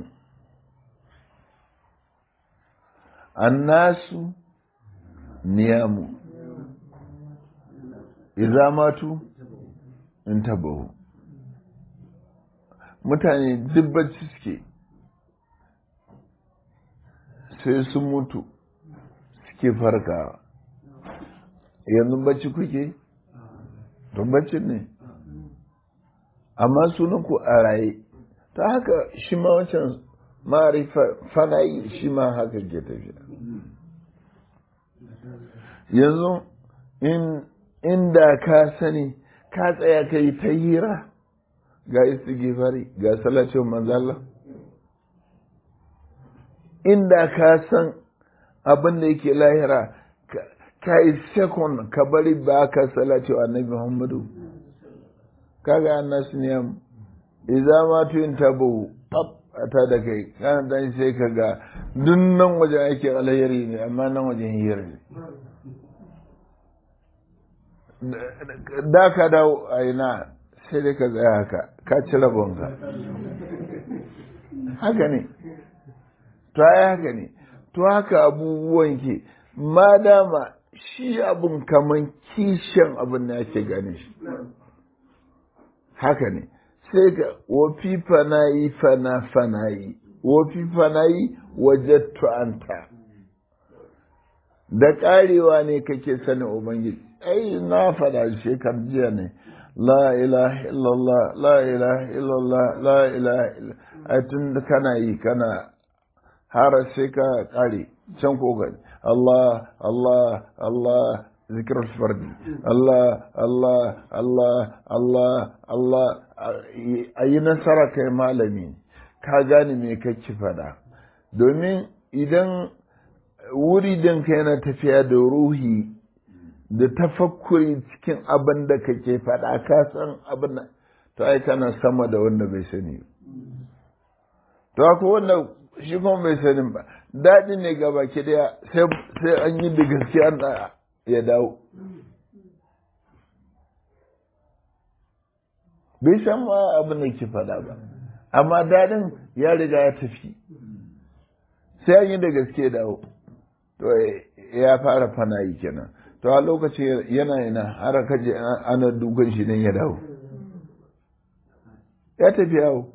annasu niyamu idza matu in tabahu mutane duk bacci suke sai sun mutu suke farkawa yanzu bacci kuke don bacci ne amma sunan ku a raye ta haka shi ma wancan ma'arifa fanayi shi ma haka ke tafiya yanzu inda ka sani ka tsaya ka yi ta hira ga istighfari ga salacin manzala inda ka san abin da yake lahira ka yi sekon ka bari ba ka salati wa annabi muhammadu kaga annas niyam idza ma tun tabu pap ata da kai kana dan sai ka ga dunnan wajen ake alheri ne amma nan wajen hira ne da ka dawo a ina sai dai ka tsaya haka ka ci rabonka haka ne to ai haka ne to haka abubuwan ke ma dama shi abun kaman kishin abin da ake gane shi haka ne sai ka wafi fanayi fana fanayi wafi fanayi wajattu anta da karewa ne kake sanin ubangiji ai na faɗa shekar jiya ne la ilaha illallah la ilaha illallah la ilaha illallah ai tun da kana yi kana har sai ka kare can ko gani Allah Allah Allah zikir fardi Allah Allah Allah Allah Allah a yi nasara kai malami ka gane me kake faɗa domin idan wuri ka yana tafiya da ruhi da tafakkuri cikin abin da kake faɗa ka san abin da to ai kana sama da wanda bai sani to akwai wanda shi kuma bai sanin ba daɗi ne ga baki daya sai an yi da gaske an ya dawo bai san ma abin da ke faɗa ba amma daɗin ya riga ya tafi sai an yi da gaske dawo to ya fara fanayi kenan to a lokaci yana yana har kaje ana dukan shi nan ya dawo ya tafi yawo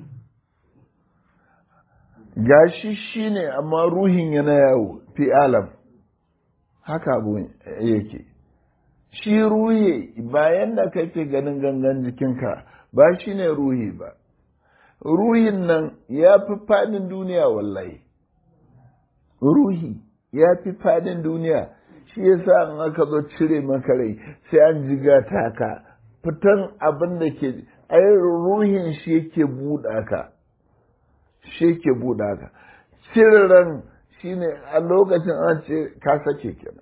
gashi shi ne amma ruhin yana yawo fi alam haka abu yake shi ruhi bayan da kake ganin gangan jikinka ba shi ne ruhi ba ruhin nan ya fi fadin duniya wallahi ruhi ya fi fadin duniya shi yasa in aka zo cire maka rai sai an jiga ta ka fitan abin da ke ai ruhin shi yake buɗa ka shi yake buɗa ka cire ran shine a lokacin an ce ka sake kenan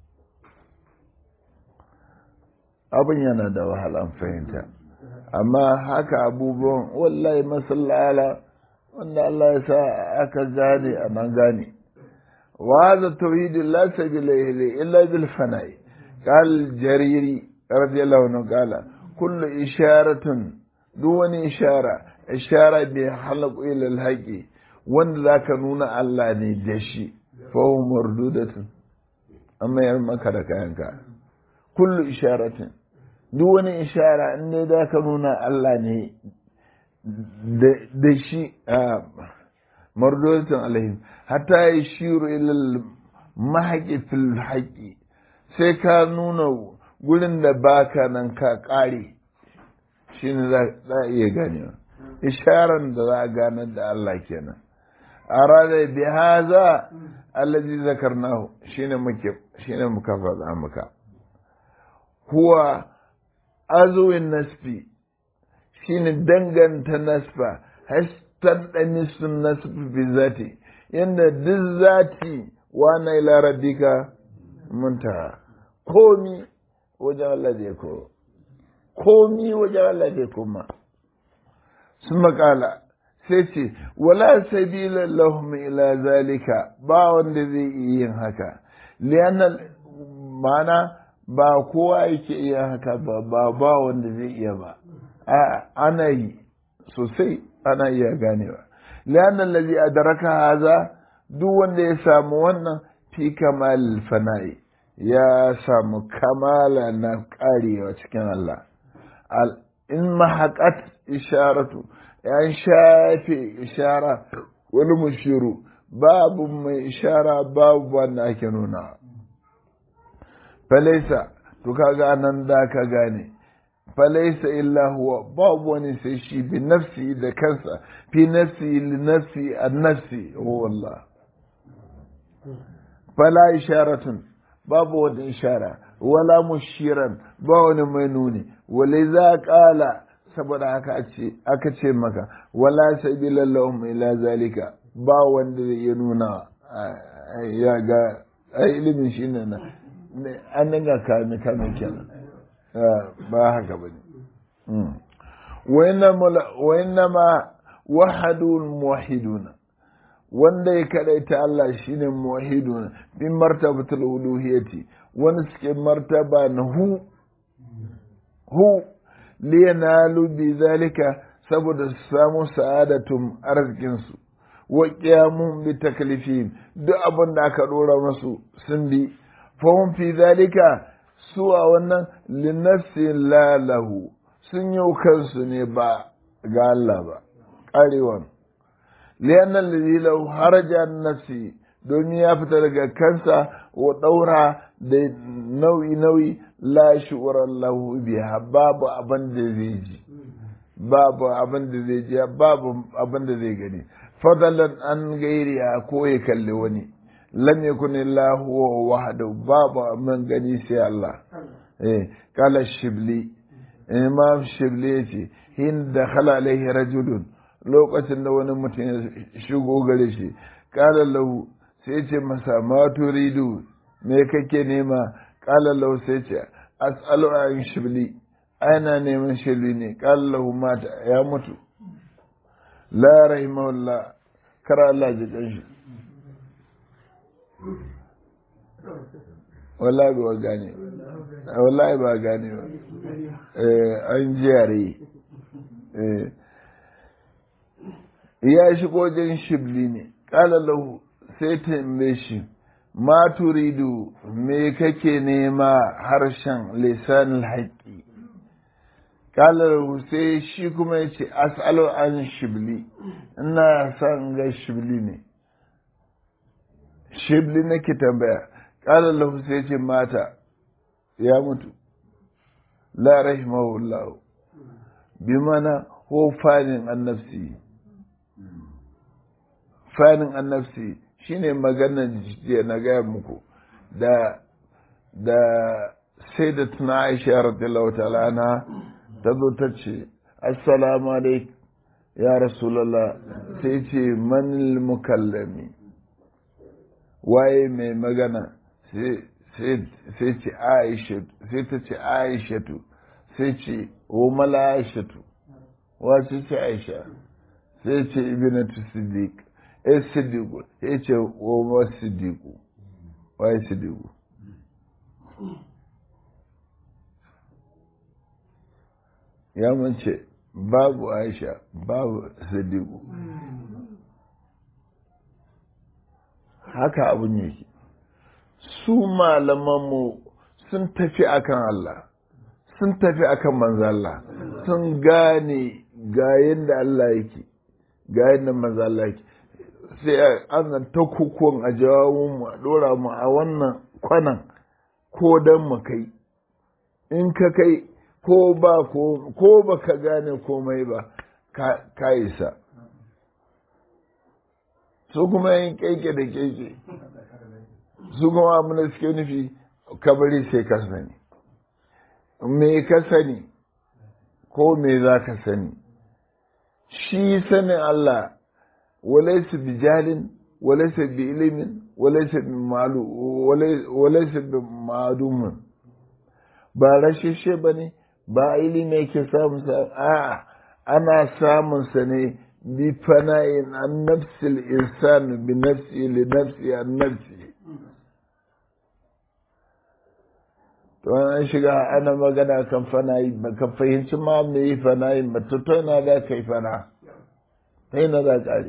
abin yana da wahalan fahimta amma haka abubuwan wallahi masallala wanda Allah ya sa aka gane a nan gane وهذا التوحيد لا سبيل إليه إلا بالفناء قال الجريري رضي الله عنه قال كل إشارة دون إشارة إشارة بحلق إلى الحق وان ذاك نونا الله ندشي فهو مردودة أما يرمك لك كل إشارة دون إشارة أن ذاك نونا الله ندشي آه mardotin alaihim hatta ya shiru ilal mahaƙi fil haƙi sai ka nuna gurin da baka nan ka ƙare shi ne za a iya ganewa isharar da za a ganar da Allah kenan a ranar bi haza allazi zakarnahu shine muke shine muka faɗa muka huwa azuwin nasfi shine danganta nasfa taɗani sun nasu fi zati yadda duk zati wana ila rabbika muntaha komi wajen Allah zai ko komi wajen Allah zai koma sun makala sai ce wala sabila lahum ila zalika ba wanda zai iya yin haka liyanan mana ba kowa yake iya haka ba ba ba wanda zai iya ba ana yi sosai ana iya ganewa lian allazi adraka haza duk wanda ya samu wannan fi kamal fana'i ya samu kamala na karewa cikin Allah in mahaqat isharatu ya shafe ishara wani mushiru babu mai ishara babu wanda ake nuna falaisa to kaga nan da ka gane falaisa illa huwa babu wani sai shi bi nafsi da kansa fi nafsi li nafsi an nafsi huwa Allah fala isharatun babu wani ishara wala mushiran ba wani mai nuni wale za kala saboda haka aka ce maka wala sabila lahum ila zalika ba wanda zai iya nuna ya ga ilimin shi ne na an dinga kame kame kenan ba haka ba ne ma wahadul muwahiduna wanda ya kadaita Allah shine muwahiduna bin martabatul uluhiyati wani suke martaba na hu hu liyanalu bi zalika saboda su samu sa'adatum arzikinsu wa qiyamun bi taklifihim duk abin da aka dora masu sun bi fahim fi zalika su a wannan linafsin lalahu sun yi kansu ne ba ga Allah ba ƙarewan liyanan lalilau haraja nafsi domin ya fita daga kansa wa ɗaura da nau'i-nau'i la shi'urar lahu biya babu abin da zai ji babu abin da zai ji babu abin da zai gani fadalan an gairi ko ya kalli wani lam yakun illa huwa wahdahu babu man gani sai Allah eh kala shibli imam shibli yace hin da khala alaihi rajulun lokacin da wani mutum ya shigo gare shi kala lahu sai ce masa ma turidu me kake nema kala lahu sai ce as'alu an shibli ana neman shibli ne kala lahu mata ya mutu la rahimahullah kar Allah ji kanshi wallahi ba gane wallahi ba gane ba an jiyare ya shigo wajen shibli ne ƙala lahu sai tambaye shi ma turidu me kake nema harshen lisanul haƙƙi ƙala lahu sai shi kuma ya ce as'alu an shibli ina son ga shibli ne shibli nake tambaya ƙala lahu sai ce mata ya mutu la rahimahullahu bi mana ko fanin annafsi fanin annafsi shine maganar jiya na gaya muku da da sai da tuna aisha radiyallahu ta'ala na ta zo ta ce assalamu alaikum ya rasulallah sai ce manil mukallami waye mai magana sai ce aishatu sai ta ce aishatu sai ce o mala aishatu wace ce aisha sai ce ibnatu siddiq eh siddiqu sai ce o ma siddiqu waye siddiqu ya mace babu aisha babu siddiqu haka abun yake su malamanmu sun tafi akan Allah sun tafi akan manzo Allah sun gane ga yadda Allah yake ga yadda manzo Allah yake sai an ta kukun a jawabin mu a dora mu a wannan kwanan ko dan mu kai in ka kai ko ba ko ko baka gane komai ba ka isa su kuma yin keke da keke su kuma abin da suke nufi kabari sai ka sani me ka sani ko me za ka sani shi sanin Allah walaisa bi jalin walaisa bi ilimin walaisa bi malu walaisa bi madumin ba rashishe ba ne ba ilimi yake samun sa a ana samun sa ne bi fana'in an nafsil insan bi nafsi li nafsi an nafsi to an shiga ana magana kan fana'i ba ka fahimci ma me yi fana'i ba to to ina za ka yi fana ta ina za ƙare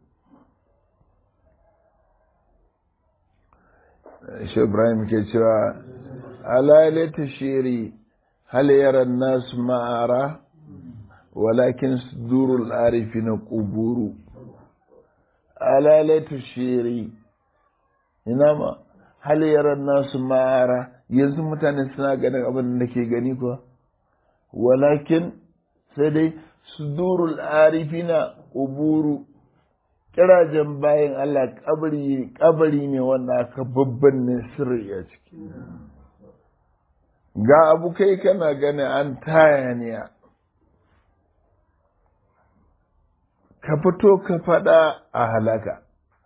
shi ibrahim ke cewa alalata shiri hal yara nasu ma'ara walakin sudurul arifi na ƙuburu alalata shiri ina ma hal yara nasu ma'ara yanzu mutane suna ganin abin da ke gani kuwa walakin sai dai sudurul arifina uburu kirajen bayan Allah kabari kabari ne wanda aka babban ne sirri a ciki ga abu kai kana gani an taya ne ka fito ka fada a halaka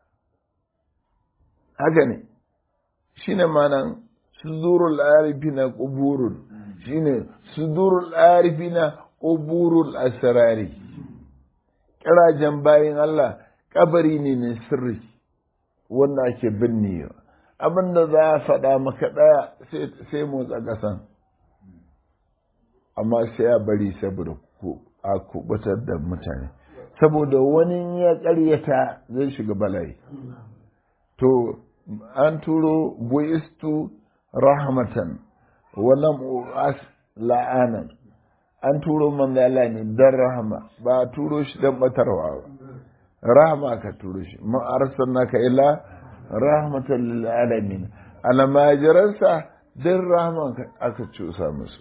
haka ne shine manan sudurul arifina quburun shine sudurul arifina quburul asrari kirajen bayin Allah kabari ne ne sirri wanda ake binnewa abinda za a faɗa maka ɗaya sai motsa ƙasan amma sai a bari saboda a kubutar da mutane saboda wani ya ƙaryata zai shiga bala'i to an turo buistu rahmatan walam u'as la'anan an turo manzala ne don rahama ba a turo shi don batarwa ba rahama ka turo shi ma'arsar naka ila rahmatan lil alamin almajiransa don rahama aka cusa musu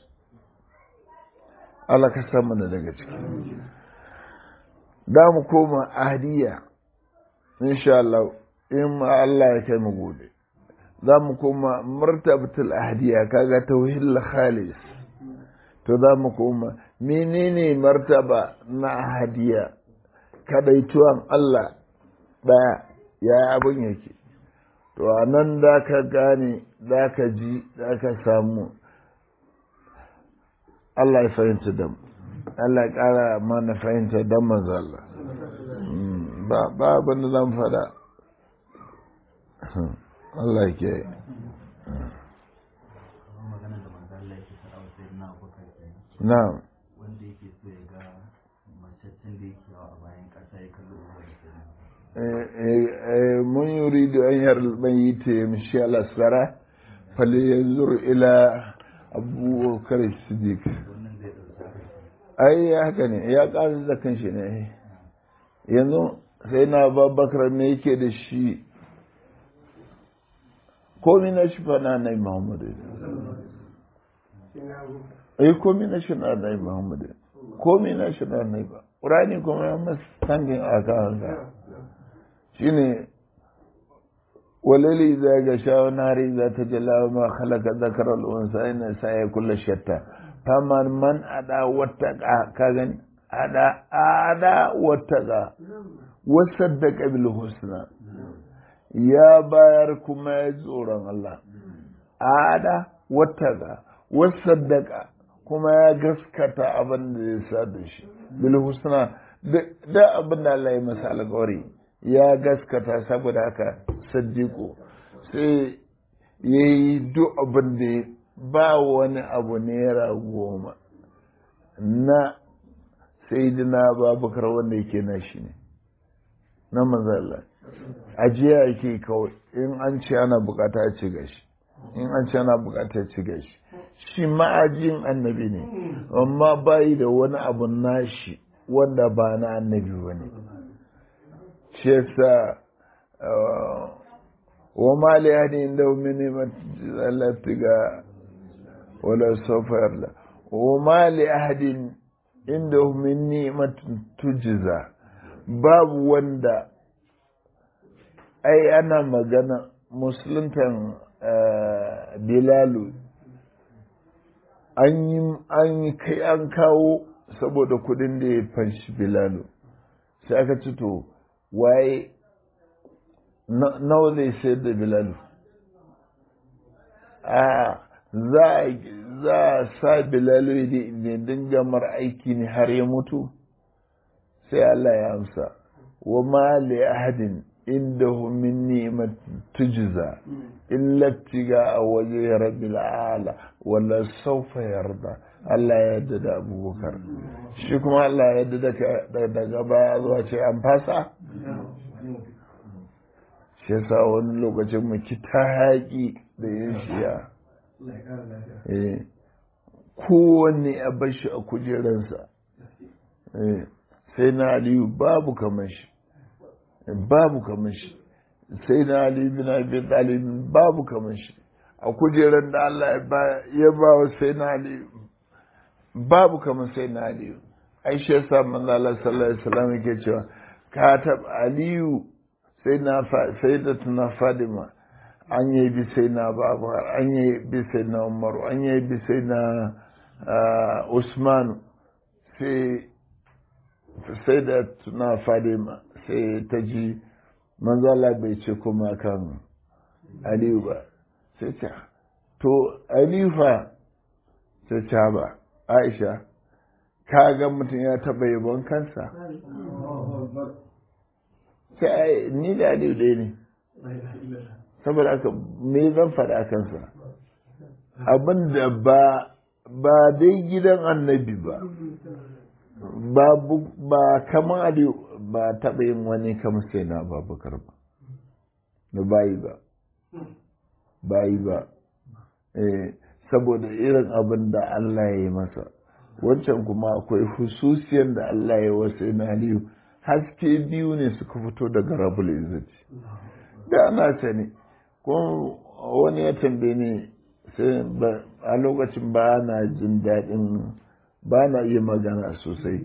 Allah ka san mana daga ciki da mu koma ahdiya insha Allah in ma Allah ya kai mu gobe za mu koma martabatul ahdiya kaga tauhid khalis to za mu koma menene martaba na ahdiya kadaituwan Allah daya ya abin yake to a nan da ka gane da ka ji da ka samu Allah ya fahimta da mu Allah ya ƙara mana fahimta don manzo Allah ba abin da zan faɗa Allah ke na wanda yake so ya ga macaccen da yake a bayan ƙasa ya kalli mun yuridu an yarmayit yamshi ala sara falyanzur ila abubakar siddiq wannan zai ɗauki ai ya haka ne ya ƙara da kanshi ne yanzu sai na babakar me yake da shi komi na shi fa na nai muhammadu ai komi na shi na nai muhammadu komi na shi na nai ba ƙurani kuma ya masu tangin a kansa shi ne walali za ga sha nari za ta jala ma halaka zakarar unsa ina sa ya kula shatta famar man ada wata ka gani ada ada wata ga wasaddaka bil husna ya bayar kuma ya tsoron Allah ada wata ga wasaddaka kuma ya gaskata abin da ya sa da shi bil husna da abin da Allah ya masa alƙawari ya gaskata saboda haka saddiƙo sai ya yi duk abin da ba wani abu naira goma na sai dina babakar wanda yake na shi ne na manzala ajiya yake kawai in an ce ana bukata a ci gashi in an ce ana bukata a ci gashi shi ma'ajin annabi ne amma bayi da wani abu nashi wanda ba na annabi ba ne shi yasa wa ma li ahli inda min ni'mati ga wala sawfa yarda wa ma li ahadin inda min ni'matin tujza babu wanda ai ana magana musuluntan bilalu an yi an kai an kawo saboda kudin da ya fanshi bilalu sai aka ci to waye nawa zai sayar da bilalu a za a sa bilalu ne dinga mar aiki ne har ya mutu sai Allah ya amsa wa ma li ahadin indahu min ni'mat tujza illa tiga a waje rabbil ala wala sawfa yarda Allah ya yarda da abubakar shi kuma Allah ya yarda da daga baya zuwa ce an fasa shi yasa wani lokacin mu ki ta haƙi da yin shiya kowanne a bashi a kujeransa sai na aliyu babu kamar shi babu kamar shi sai na aliyu bin abi talib babu kamar shi a kujeran da Allah ya ba wa sai na aliyu babu kamar sai na aliyu ai shi yasa manzo Allah sallallahu alaihi wasallam yake cewa katab aliyu sai na sai da tuna fadima an yi bi sai na babu an yi bi sai na umaru an yi bi sai na usman sai sai da tuna fadima sai ta ji manzala bai ce kuma kan aliyu ba sai ta to aliyu fa sai ta ba aisha ka ga mutum ya taɓa yabon kansa sai ni da aliyu ɗaya ne saboda haka me zan faɗa kansa abin da ba ba dai gidan annabi ba ba ba kamar aliyu ba taɓa yin wani kamar sai na babakar ba da bayi ba bayi ba saboda irin abin da Allah ya yi masa wancan kuma akwai hususiyan da Allah ya wasu na aliyu haske biyu ne suka fito daga rabul izzati da ana sani ko wani ya tambaye ni sai a lokacin ba na jin daɗin ba na iya magana sosai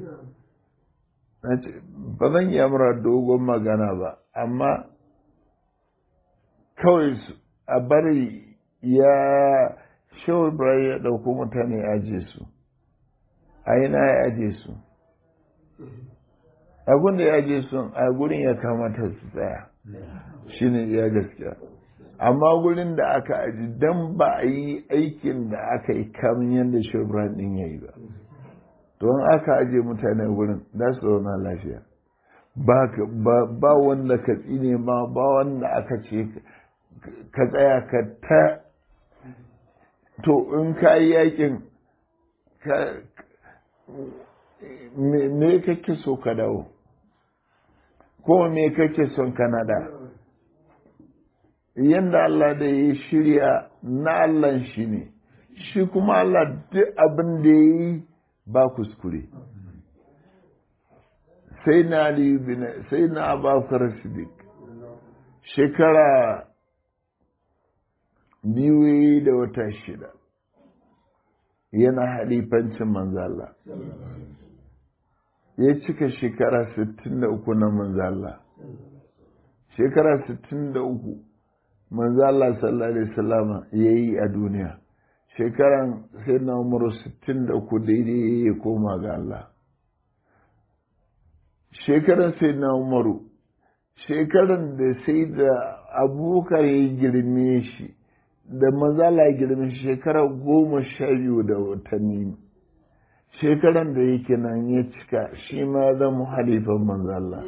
ba zan iya mura dogon magana ba amma kawai a bari ya shawar ibrahim ya ɗauko mutane aje su a yana ya aje su abin da ya aje su a gurin ya kamata su tsaya shine ya gaskiya amma gurin da aka aji don ba a yi aikin da aka yi kamun yadda shawar ɗin ya yi ba don aka aje mutane gurin za su zauna lafiya ba wanda ka tsine ma ba wanda aka ce ka tsaya ka ta to in ka yi yakin me kake so ka dawo ko me kake son kanada yadda Allah da ya shirya na Allah shi ne shi kuma Allah duk abin da ya yi ba kuskure sai na aliyu bin sai na abakar siddiq shekara biyu da wata shida yana halifancin manzala ya cika shekara 63 na manzala shekara 63 manzala sallallahu alaihi wasallama ya yi a duniya shekaran sai na umaru 63 daidai ya koma ga Allah shekaran sai na umaru shekaran da sai da abubakar ya girme shi da mazala ya girme shi shekara goma sha biyu da watanni shekaran da yake nan ya cika shi ma zama halifan manzala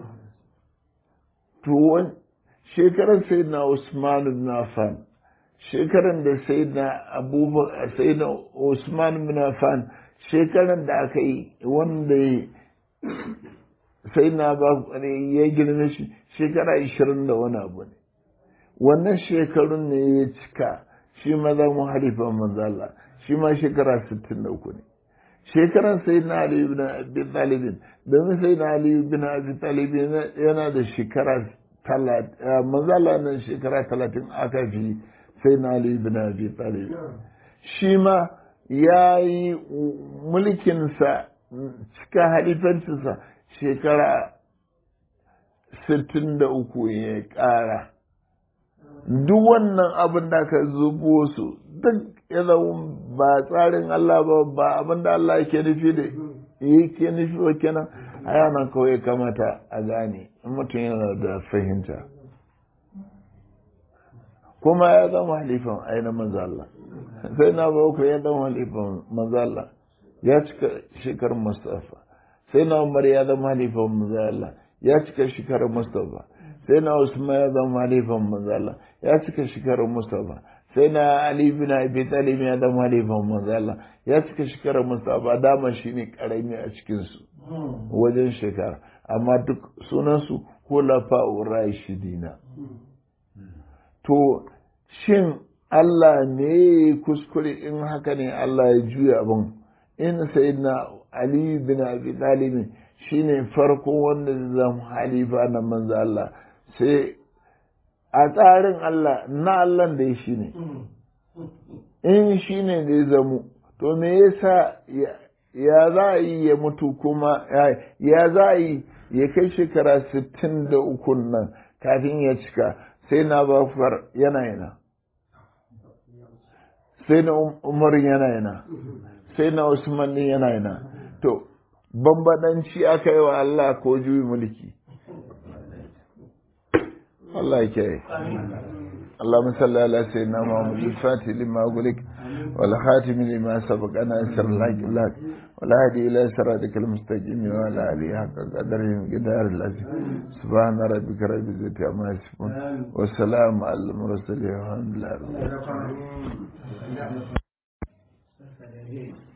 to shekaran sai na usman ibn affan shekaran da sai na abubakar sai na usman bin affan shekaran da aka yi wanda sai na ba ya girme shi shekara ishirin da wani abu ne wannan shekarun ne ya cika shi ma za mu halifa manzala shi ma shekara sittin da uku ne shekaran sai na aliyu bin abi talibin domin sai na aliyu bin abi talibin yana da shekara talatin manzala nan shekara talatin aka fi sai na Ali bin Abi Talib shi ma ya yi mulkinsa cika halifancinsa shekara 63 ya ƙara duk wannan abin da ka zubo su duk ya zama ba tsarin Allah ba ba abin da Allah yake nufi da yake nufi wa kenan a yanan kawai kamata a gane in mutum yana da fahimta kuma ya zama halifan ainihin manzala sai na ba ya zama halifan manzala ya cika shekarar mustafa sai na umar ya zama halifan manzala ya cika shekarar mustafa sai na usman ya zama halifan manzala ya cika shekarar mustafa sai na ali bin abi talib ya zama halifan manzala ya cika shekarar mustafa dama shine karami a cikin su wajen shekara amma duk sunansu hulafa'ur rashidina to shin Allah ne kuskure in haka ne Allah ya juya abin in sayyidina Ali bin Abi Talib shine farko wanda zai zama halifa na manzo Allah sai a tsarin Allah na Allah da shi ne in shi ne da ya zamu to me yasa ya za a yi ya mutu kuma ya za a yi ya kai shekara 63 nan kafin ya cika sai na bafar yana yana sai na umar yana yana sai na usman din yana yana to bambadanci aka yi wa Allah ko juyi mulki Allah ke yi اللهم صل على سيدنا محمد الفاتح لما أقولك والخاتم لما سبق أنا أسر لك لك ولا هدي إلى صراطك المستقيم وعلى آله حق قدره قدار العزيز سبحان ربك رب العزة عما يصفون والسلام على المرسلين والحمد لله رب العالمين